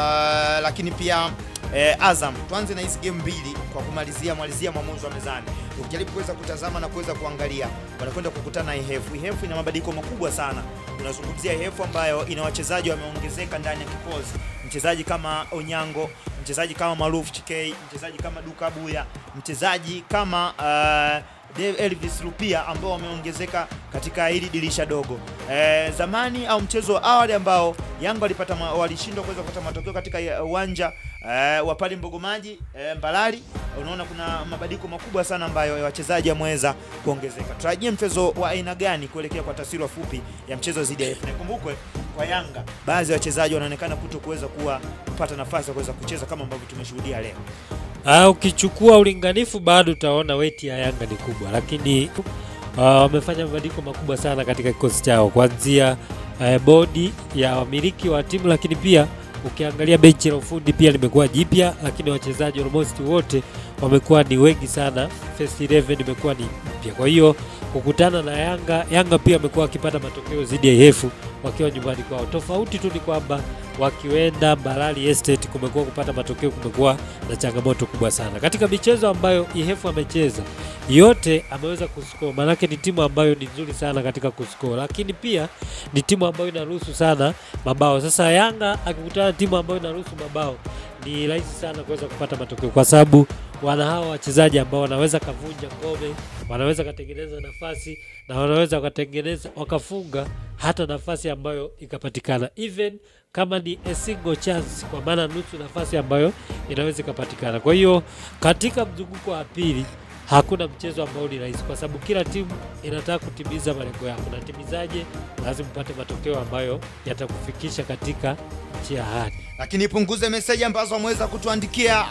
lakini pia eh, Azam. Tuanze na hizi game mbili kwa kumalizia malizia mwamuzi wa mezani. Ukijaribu kuweza kutazama na kuweza kuangalia, wanakwenda kukutana na Ihefu. Ihefu ina mabadiliko makubwa sana. Unazungumzia Ihefu ambayo ina wachezaji wameongezeka ndani ya kikosi, mchezaji kama Onyango, mchezaji kama Maruf Chikei, mchezaji kama Duka Buya, mchezaji kama uh, Dave Elvis Lupia ambao wameongezeka katika hili dirisha dogo. E, zamani au mchezo wa awali ambao Yanga walipata ma- walishindwa kuweza kupata matokeo katika ya- uwanja e, wa pale Mbogomaji e, Mbalali, unaona kuna mabadiliko makubwa sana ambayo wachezaji wameweza kuongezeka. Tutarajie mchezo wa aina gani kuelekea kwa taswira fupi ya mchezo dhidi ya AFC. Nikumbukwe kwa Yanga baadhi ya wachezaji wanaonekana kuto kuweza kuwa kupata nafasi ya kuweza kucheza kama ambavyo tumeshuhudia leo. ah, ukichukua ulinganifu bado utaona weti ya Yanga ni kubwa, lakini ah, wamefanya mabadiliko makubwa sana katika kikosi chao kuanzia eh, bodi ya wamiliki wa timu, lakini pia ukiangalia benchi la ufundi pia limekuwa jipya, lakini wachezaji almost wote wamekuwa ni wengi sana. First 11 imekuwa ni mpya, kwa hiyo kukutana na Yanga, Yanga pia amekuwa akipata matokeo dhidi ya Ihefu wakiwa nyumbani kwao. Tofauti tu ni kwamba wakienda Mbalali Estate kumekuwa kupata matokeo, kumekuwa na changamoto kubwa sana katika michezo ambayo Ihefu amecheza yote ameweza kuscore, maanake ni timu ambayo ni nzuri sana katika kuscore, lakini pia ni timu ambayo inaruhusu sana mabao. Sasa Yanga akikutana na timu ambayo inaruhusu mabao ni rahisi sana kuweza kupata matokeo kwa sababu wana hawa wachezaji ambao wanaweza kavunja ngome, wanaweza katengeneza nafasi na wanaweza wakatengeneza wakafunga hata nafasi ambayo ikapatikana even kama ni a single chance, kwa maana nusu nafasi ambayo inaweza ikapatikana. Kwa hiyo katika mzunguko wa pili hakuna mchezo ambao ni rahisi, kwa sababu kila timu inataka kutimiza malengo yako, na timizaje? Lazima upate matokeo ambayo yatakufikisha katika nchi ya ahadi. lakini punguze meseji ambazo ameweza kutuandikia.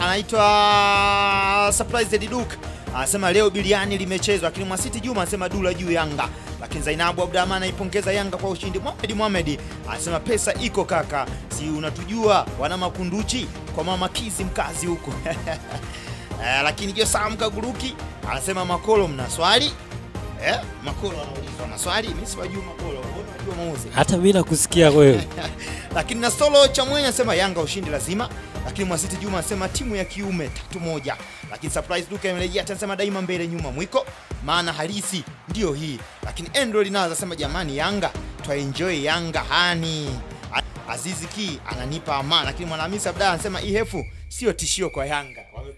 Anaitwa Surprise Duke anasema leo biliani limechezwa, lakini Mwasiti Juma anasema dula juu Yanga, lakini Zainabu Abdurahman anaipongeza Yanga kwa ushindi. Mohamed Mohamed anasema pesa iko kaka, si unatujua wana makunduchi kwa mama Kizi mkazi huko Eh, lakini Josam Kaguruki anasema Makolo, mna swali eh? Makolo anaulizwa na swali, mimi siwajui Makolo, wewe unajua mauzi Hata mimi nakusikia wewe. lakini na solo cha mwenye anasema Yanga ushindi lazima, lakini Mwasiti Juma anasema timu ya kiume tatu moja, lakini Surprise Duka imerejea anasema daima mbele nyuma mwiko, maana halisi ndio hii. Lakini Andrew Linaza anasema jamani, Yanga twaenjoy Yanga hani. Azizi Ki ananipa amani, lakini Mwanahamisi Abdalla anasema Ihefu sio tishio kwa Yanga, wamekujibu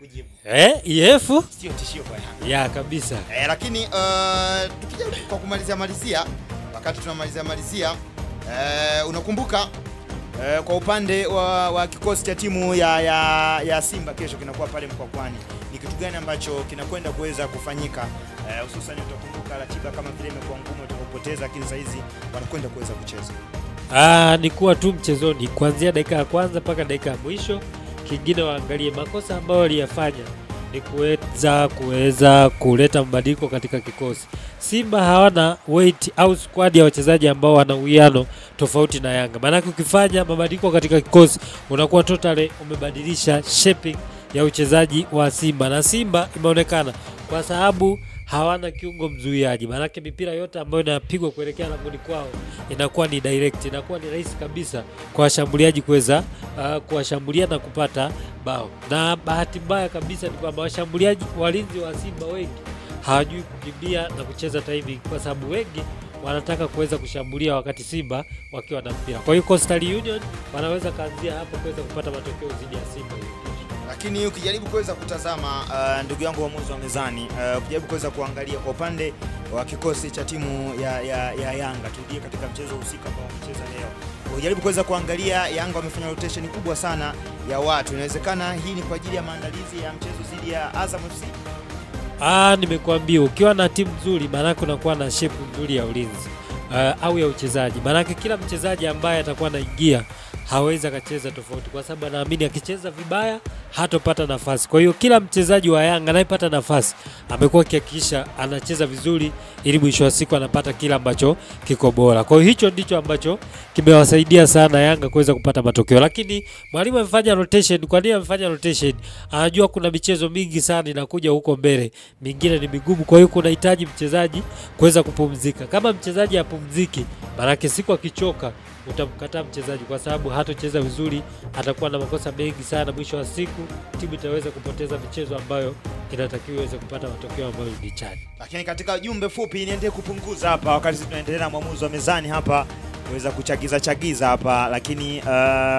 eh, EF sio tishio kwa Yanga. ya kabisa. Eh, lakini uh, tukija kwa kumalizia malizia, wakati tunamalizia malizia eh, unakumbuka eh, kwa upande wa, wa kikosi cha timu ya, ya, ya Simba kesho kinakuwa pale Mkwakwani, ni kitu gani ambacho kinakwenda kuweza kufanyika eh, hususan utakumbuka ratiba kama vile imekuwa ngumu utakapoteza, lakini saa hizi wanakwenda kuweza kucheza. Ah, ni kuwa tu mchezoni kuanzia dakika ya kwanza mpaka dakika ya mwisho. Kingine waangalie makosa ambayo waliyafanya ni kuweza kuweza kuleta mabadiliko katika kikosi. Simba hawana weight au squad ya wachezaji ambao wana uwiano tofauti na Yanga. Maanake ukifanya mabadiliko katika kikosi unakuwa totally umebadilisha shaping ya uchezaji wa Simba, na Simba imeonekana kwa sababu hawana kiungo mzuiaji, maanake mipira yote ambayo inapigwa kuelekea langoni kwao inakuwa ni direct, inakuwa ni rahisi kabisa kwa washambuliaji kuweza uh, kuwashambulia na kupata bao. Na bahati mbaya kabisa ni kwamba washambuliaji walinzi wa Simba wengi hawajui kukimbia na kucheza timing, kwa sababu wengi wanataka kuweza kushambulia wakati Simba wakiwa na mpira. Kwa hiyo Coastal Union wanaweza kaanzia hapo kuweza kupata matokeo dhidi ya Simba hiyo kesho. lakini ukijaribu kuweza kutazama uh, ndugu yangu waamuzi wa mezani uh, ukijaribu kuweza kuangalia kwa upande wa kikosi cha timu ya, ya, ya Yanga, turudie katika mchezo husika ambao wamecheza leo, ukijaribu kuweza kuangalia Yanga wamefanya rotation kubwa sana ya watu. Inawezekana hii ni kwa ajili ya maandalizi ya mchezo dhidi ya Azam FC. Ah, nimekuambia ukiwa na timu nzuri, maanake unakuwa na shape nzuri ya ulinzi uh, au ya uchezaji. Maanake kila mchezaji ambaye atakuwa anaingia hawezi akacheza tofauti, kwa sababu anaamini akicheza vibaya hatopata nafasi. Kwa hiyo kila mchezaji wa Yanga anayepata nafasi amekuwa akihakikisha anacheza vizuri, ili mwisho wa siku anapata kile ambacho kiko bora. Kwa hiyo hicho ndicho ambacho kimewasaidia sana Yanga kuweza kupata matokeo, lakini mwalimu amefanya rotation. Kwa nini amefanya rotation? Anajua kuna michezo mingi sana inakuja huko mbele, mingine ni migumu, kwa hiyo kunahitaji mchezaji kuweza kupumzika. Kama mchezaji hapumziki, maanake siku akichoka utamkataa mchezaji kwa sababu hatocheza vizuri, atakuwa na makosa mengi sana. Mwisho wa siku timu itaweza kupoteza michezo ambayo inatakiwa iweze kupata matokeo ambayo ni chanya. Lakini katika jumbe fupi niendelee kupunguza hapa, wakati sisi tunaendelea na mwamuzi wa mezani hapa kuweza kuchagiza chagiza hapa, lakini uh,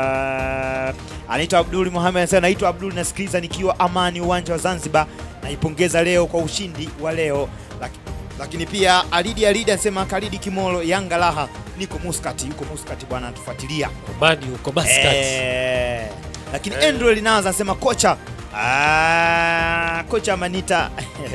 anaitwa Abdul Mohamed anasema naitwa Abdul, nasikiliza nikiwa Amani, uwanja wa Zanzibar. Naipongeza leo kwa ushindi wa leo Laki, lakini pia Alidi Alidi anasema Kalidi Kimolo, Yanga raha, niko Muscat, yuko Muscat bwana, anatufuatilia Omani huko Muscat. Eh, lakini Eh. Andrew Linaza anasema kocha ah, kocha Manita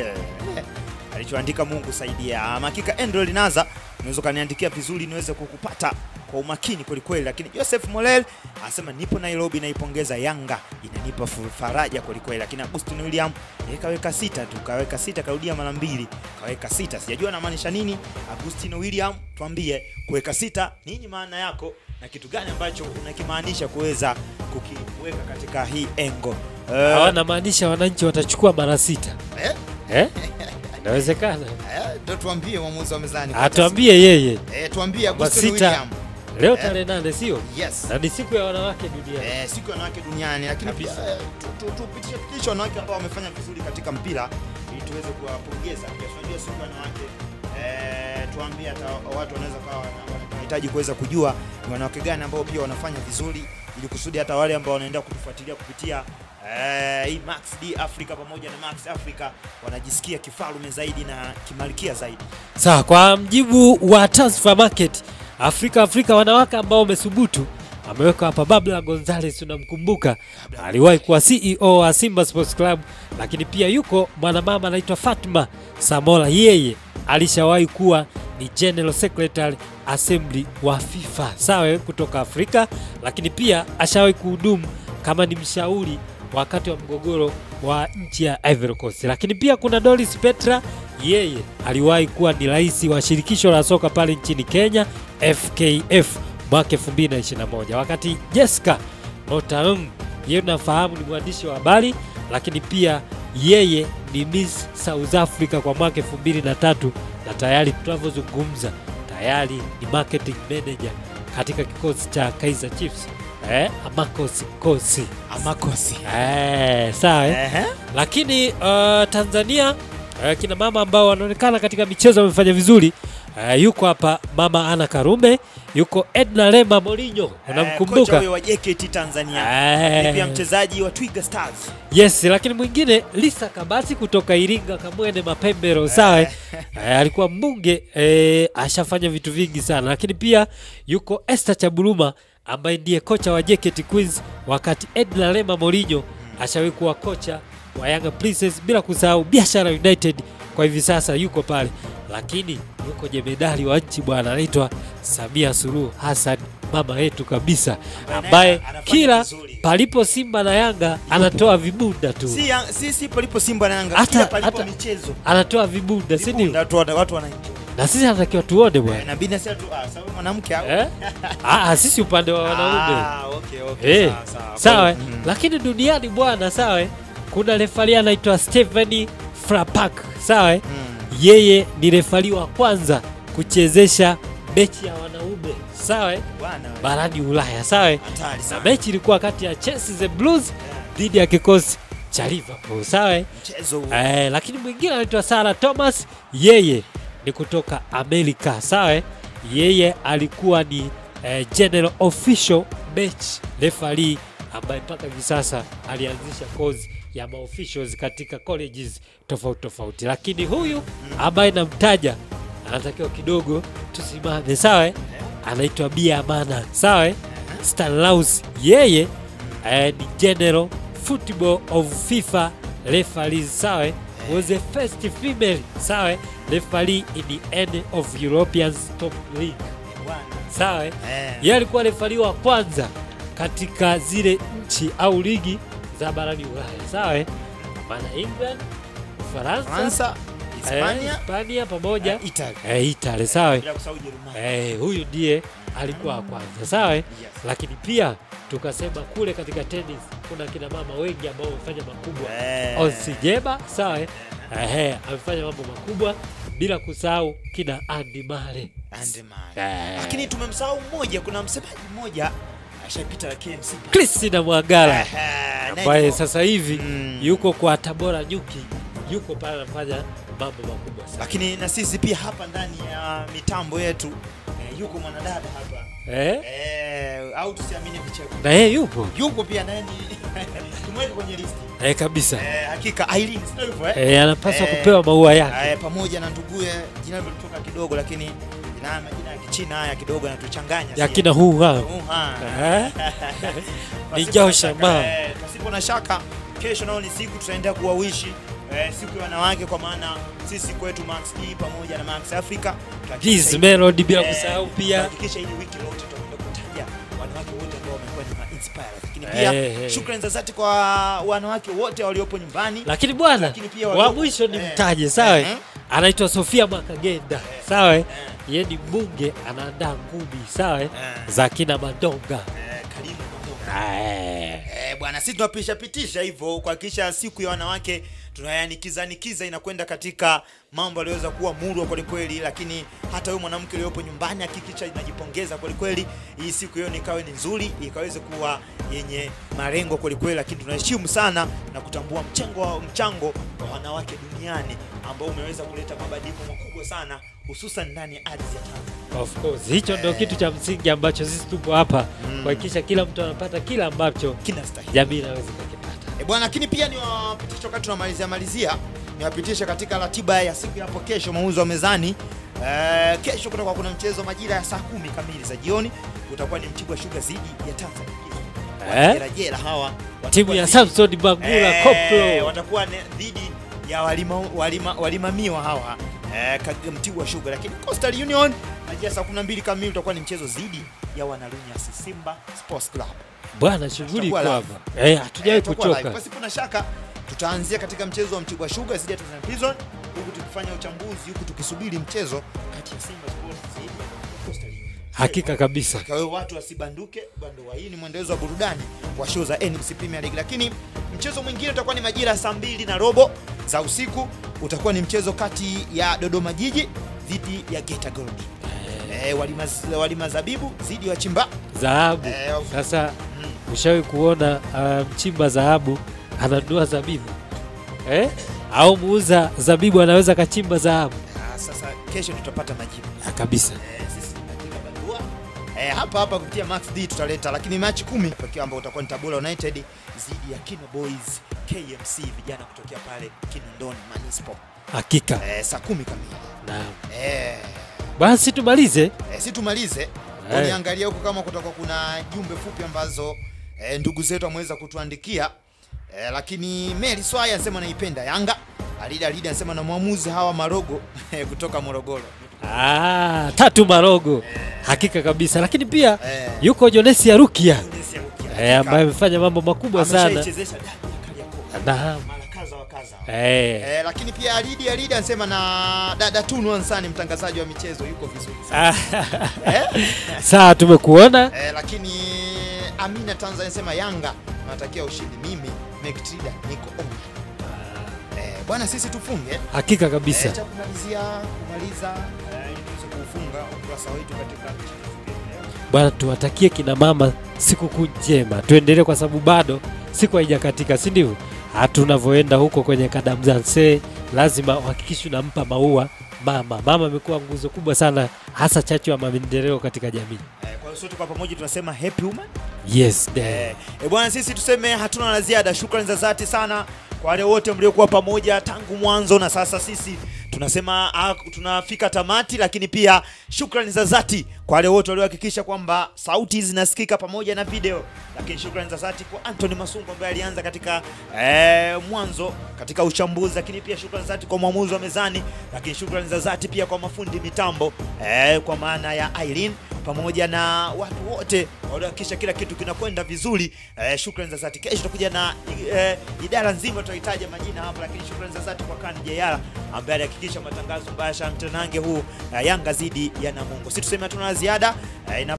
alichoandika Mungu saidia. Ama Hakika Andrew Linaza unaweza ukaniandikia vizuri niweze kukupata kwa umakini kweli kweli, lakini Joseph Molel anasema nipo Nairobi, naipongeza Yanga inanipa fu- faraja kweli kweli, lakini Agustin William yeye kaweka sita tu, kaweka sita, karudia mara mbili, kaweka sita. Sijajua anamaanisha nini Agustin William, tuambie kuweka sita nini maana yako na kitu gani ambacho unakimaanisha kuweza kukiweka katika hii engo Eh, Hawana maanisha wananchi watachukua mara sita eh, eh? Inawezekana, eh, ndo tuambie mwamuzi wa mezani atuambie yeye eh, tuambie Kwamba Agustin sita. William leo Eh. tarehe nane, sio yes na ni siku ya wanawake duniani. eh, siku ya wanawake duniani, lakini pia Kabisa. eh, tu- tu- tupitishe pitishe wanawake ambao wamefanya vizuri katika mpira ili tuweze kuwapongeza. Pia tunajua siku ya wanawake eh, tuambie hata watu wanaweza kawa wana- wanahitaji kuweza kujua ni wanawake gani ambao pia wanafanya vizuri, ili kusudi hata wale ambao wanaenda kutufuatilia kupitia eh, hii Max D Africa pamoja na Max Africa wanajisikia kifalume zaidi na kimalikia zaidi. Sawa, kwa mjibu wa Transfer Market Afrika Afrika, wanawake ambao wamesubutu ameweka hapa Babla Gonzales, unamkumbuka, aliwahi kuwa CEO wa Simba Sports Club, lakini pia yuko mwanamama anaitwa Fatma Samola, yeye alishawahi kuwa ni General Secretary Assembly wa FIFA, sawa, kutoka Afrika, lakini pia ashawahi kuhudumu kama ni mshauri wakati wa mgogoro wa nchi ya Ivory Coast. Lakini pia kuna Doris Petra, yeye aliwahi kuwa ni rais wa shirikisho la soka pale nchini Kenya FKF mwaka 2021, wakati Jessica Motaung yeye unafahamu ni mwandishi wa habari, lakini pia yeye ni Miss South Africa kwa mwaka 2003 na tayari tunavyozungumza tayari ni marketing manager katika kikosi cha Kaizer Chiefs eh, Amakos Kosi Amakosi. eh, sawa eh? Ehe. Lakini uh, Tanzania uh, kina mama ambao wanaonekana katika michezo wamefanya vizuri Uh, yuko hapa mama Ana Karume, yuko Edna Lema Morinho, Eh, kocha unamkumbuka? huyo wa JKT Tanzania. Eh. Ni pia mchezaji wa Twiga Stars. Yes, lakini mwingine Lisa Kabasi kutoka Iringa Kamwene Mapembero, sawa. Eh, alikuwa mbunge eh, ashafanya vitu vingi sana, lakini pia yuko Esther Chaburuma ambaye ndiye kocha wa JKT Queens, wakati Edna Lema Morinho ashawahi kuwa kocha wa Yanga Princess, bila kusahau Biashara United kwa hivi sasa yuko pale, lakini yuko jemedari wa nchi bwana, anaitwa Samia Suluhu Hassan, mama yetu kabisa, ambaye anafanya kila vizuri. palipo Simba na Yanga anatoa vibunda tu, Si ya- si si palipo Simba na Yanga, Hata- kila palipo hata- michezo. anatoa vibunda, si Vibunda, ndio? watu wana- watu wanaenjoy. Na sisi anatakiwa tuone bwana Na bina sasa tu ah, sababu mwanamke au? eh? ah, ah, sisi upande wa wanaume Ah, okay, okay. eh, Sawa, sawa. sawa. Mm. Lakini duniani bwana, sawa, kuna refari anaitwa Stephanie Frapak, sawa. Mm. Yeye ni refari wa kwanza kuchezesha mechi ya wanaume, sawa, Bwana wewe. barani Ulaya, sawa. Hatari Na sana. mechi ilikuwa kati ya Chelsea the Blues dhidi ya kikosi cha Liverpool, sawa. Mchezo huu. Eh, lakini mwingine anaitwa Sarah Thomas, yeye ni kutoka Amerika, sawa. Yeye alikuwa ni eh, general official match referee ambaye mpaka hivi sasa alianzisha kozi ya maofficials katika colleges tofauti tofauti, lakini huyu ambaye namtaja anatakiwa kidogo tusimame, sawa. Anaitwa Bia Amana, sawa. Stanislaus yeye eh, ni general football of FIFA referees sawa was the first female sawa referee in the end of European top league Bwana. sawa Eh. yeye alikuwa referee wa kwanza katika zile nchi au ligi za barani Ulaya sawa maana England Ufaransa Fransa, eh, Hispania, Hispania pamoja eh, Italy. eh, Italy sawa Bila kusahau Ujerumani. Eh, huyu ndiye alikuwa wa kwanza sawa. Yes. Lakini pia tukasema kule katika tennis kuna kina mama wengi ambao wamefanya makubwa. Eh. Onsi Jeba sawa, ehe, amefanya mambo makubwa, bila kusahau kina Andy Murray. Andy Murray. Eh, Lakini tumemsahau mmoja, kuna msemaji mmoja ashapita la KMC. Christina Mwagala Eh, naye ambaye yuko- sasa hivi Mm. yuko kwa Tabora Nyuki, yuko pale anafanya mambo makubwa sana. Lakini na sisi pia hapa ndani ya mitambo yetu eh, yuko mwanadada hapa Eh? eh, au tusiamini vicheko, Na yeye yupo yuko pia naye ni tumweke kwenye listi eh, kabisa eh, hakika Aileen, sio hivyo eh? eh, anapaswa Eh, kupewa maua yake Eh, pamoja na nduguye jina lilotoka kidogo, lakini jina majina ya Kichina haya kidogo yanatuchanganya ya si? kina huu hao Uha. Eh? Ni Pasipo Jao na shaka, Shamba. eh, Pasipo na shaka, kesho nao ni siku tutaendelea kuwawishi eh, siku ya wanawake, kwa maana sisi kwetu Max E pamoja na Max Africa tutahakikisha Liz hili- Melody bila eh, kusahau pia tutahakikisha hili wiki lote tutakwenda kutaja wanawake wote ambao wamekuwa ni ma-inspire. Lakini pia Eh, eh. shukrani za dhati kwa wanawake wote waliopo nyumbani. lakini bwana Lakini pia wa walio- mwisho ni eh, mtaje sawa eh, anaitwa Sofia Makagenda sawa yeye ni mbunge anaandaa ngumi sawa Eh. za kina Madonga Eh, karibu Madonga. Eh. Eh, bwana sisi tunapisha pitisha hivyo kuhakikisha siku ya wanawake tunayanikiza nikiza inakwenda katika mambo yaliyoweza kuwa murwa kweli kweli, lakini hata huyo mwanamke aliyopo nyumbani hakikisha inajipongeza kweli kweli, hii siku hiyo nikawe ni nzuri, ikaweze kuwa yenye malengo kweli kweli, lakini tunaheshimu sana na kutambua mchango wa mchango wa wanawake duniani ambao umeweza kuleta mabadiliko makubwa sana hususan ndani ya ardhi ya Tanzania. Of course hicho ndio Eh. kitu cha msingi ambacho sisi tupo hapa Mm. kuhakikisha kila mtu anapata kila ambacho Kinastahili. jamii inaweza kukipata. E bwana, lakini pia niwapitishe wakati tunamalizia malizia, niwapitishe katika ratiba ya siku ya hapo kesho, mauzo wa mezani. E, kesho kutakuwa kuna mchezo majira ya saa kumi kamili za jioni, utakuwa ni Mtibwa Sugar dhidi ya Tanzania Eh? Wajerajera hawa watakuwa Timu ya dhidi- Samson Bangula Eh, Koplo watakuwa ne- dhidi ya walima, walima, walimamiwa hawa eh, Kag- Mtibwa Sugar, lakini Coastal Union majira saa 12 kamili utakuwa ni mchezo dhidi ya wanalunyasi Simba Sports Club. bwana, shughuli iko Tutakuwa hapa eh, hatujawahi Eh, tutakuwa live. kuchoka. Pasipo na shaka tutaanzia katika mchezo wa Mtibwa Sugar dhidi ya Tanzania Prison, huku tukifanya uchambuzi, huku tukisubiri mchezo kati ya Simba Sports dhidi ya Coastal Union. Hakika kabisa. Kwa hiyo watu wasibanduke bandoa. Hii ni mwendelezo wa burudani wa show za NBC Premier League, lakini mchezo mwingine utakuwa ni majira ya saa mbili na robo za usiku, utakuwa ni mchezo kati ya Dodoma Jiji dhidi ya Geita Gold. Eh, walima, walima zabibu dhidi ya wachimba Dhahabu Eh, of- sasa, ushawahi kuona uh, mchimba dhahabu ananunua zabibu eh? au muuza zabibu anaweza kachimba dhahabu? Ah, sasa kesho tutapata majibu Ah, kabisa Eh, sisi tunaandika barua eh, hapa hapa kupitia Max D tutaleta, lakini Machi kumi pekee ambao utakuwa ni Tabora United dhidi ya Kino Boys KMC, vijana kutokea pale Kinondoni Manispo hakika eh, saa kumi kamili naam eh, basi tumalize eh, si tumalize Eh. uniangalia huko kama kutoka kuna jumbe fupi ambazo eh, ndugu zetu ameweza kutuandikia eh, lakini Mary Swaya anasema naipenda Yanga Alida Alida anasema na mwamuzi hawa Marogo kutoka Morogoro ah, tatu marogo hakika kabisa lakini pia Eh. yuko jonesi ya rukia Tunisia Rukia. eh, ambaye amefanya mambo makubwa sana Ameshaichezesha dabi ya Kariakoo. naam mara kadha wa kadha. eh. Eh, lakini pia Alidi Alidi anasema na dada Tunu Ansani mtangazaji wa michezo yuko vizuri sana. Ah, eh? sawa tumekuona Eh, lakini Amina Tanzania anasema Yanga natakia ushindi. Mimi Mektrida niko on. Eh, bwana sisi tufunge. hakika kabisa Eh, cha kumalizia kumaliza eh, ili tuweze kuufunga ukurasa wetu katika bwana tuwatakie kina mama sikukuu njema tuendelee kwa sababu bado siku haijakatika si ndivyo hata tunavyoenda huko kwenye kadamzanse lazima uhakikishe unampa maua mama mama amekuwa nguzo kubwa sana hasa chachu ya maendeleo katika jamii eh, kwa hiyo sote kwa pamoja tunasema happy woman. yes Eh, eh. e bwana, sisi tuseme hatuna la ziada. Shukrani za dhati sana kwa wale wote mliokuwa pamoja tangu mwanzo, na sasa sisi tunasema ah, tunafika tamati, lakini pia shukrani za dhati kwa wale wote waliohakikisha kwamba sauti zinasikika pamoja na video, lakini shukrani za dhati kwa Anthony Masungu ambaye alianza katika eh, mwanzo katika uchambuzi, lakini pia shukrani za dhati kwa mwamuzi wa mezani, lakini shukrani za dhati pia kwa mafundi mitambo eh, kwa maana ya Irene pamoja na watu wote waliohakikisha kila kitu kinakwenda vizuri. Eh, shukrani za dhati. Kesho tutakuja na eh, idara nzima, tutahitaja majina hapa, lakini shukrani za dhati kwa Kani Jayala ambaye alihakikisha matangazo mbaya mtanange huu eh, Yanga zidi ya Namungo. Si tuseme hatuna la ziada eh, ina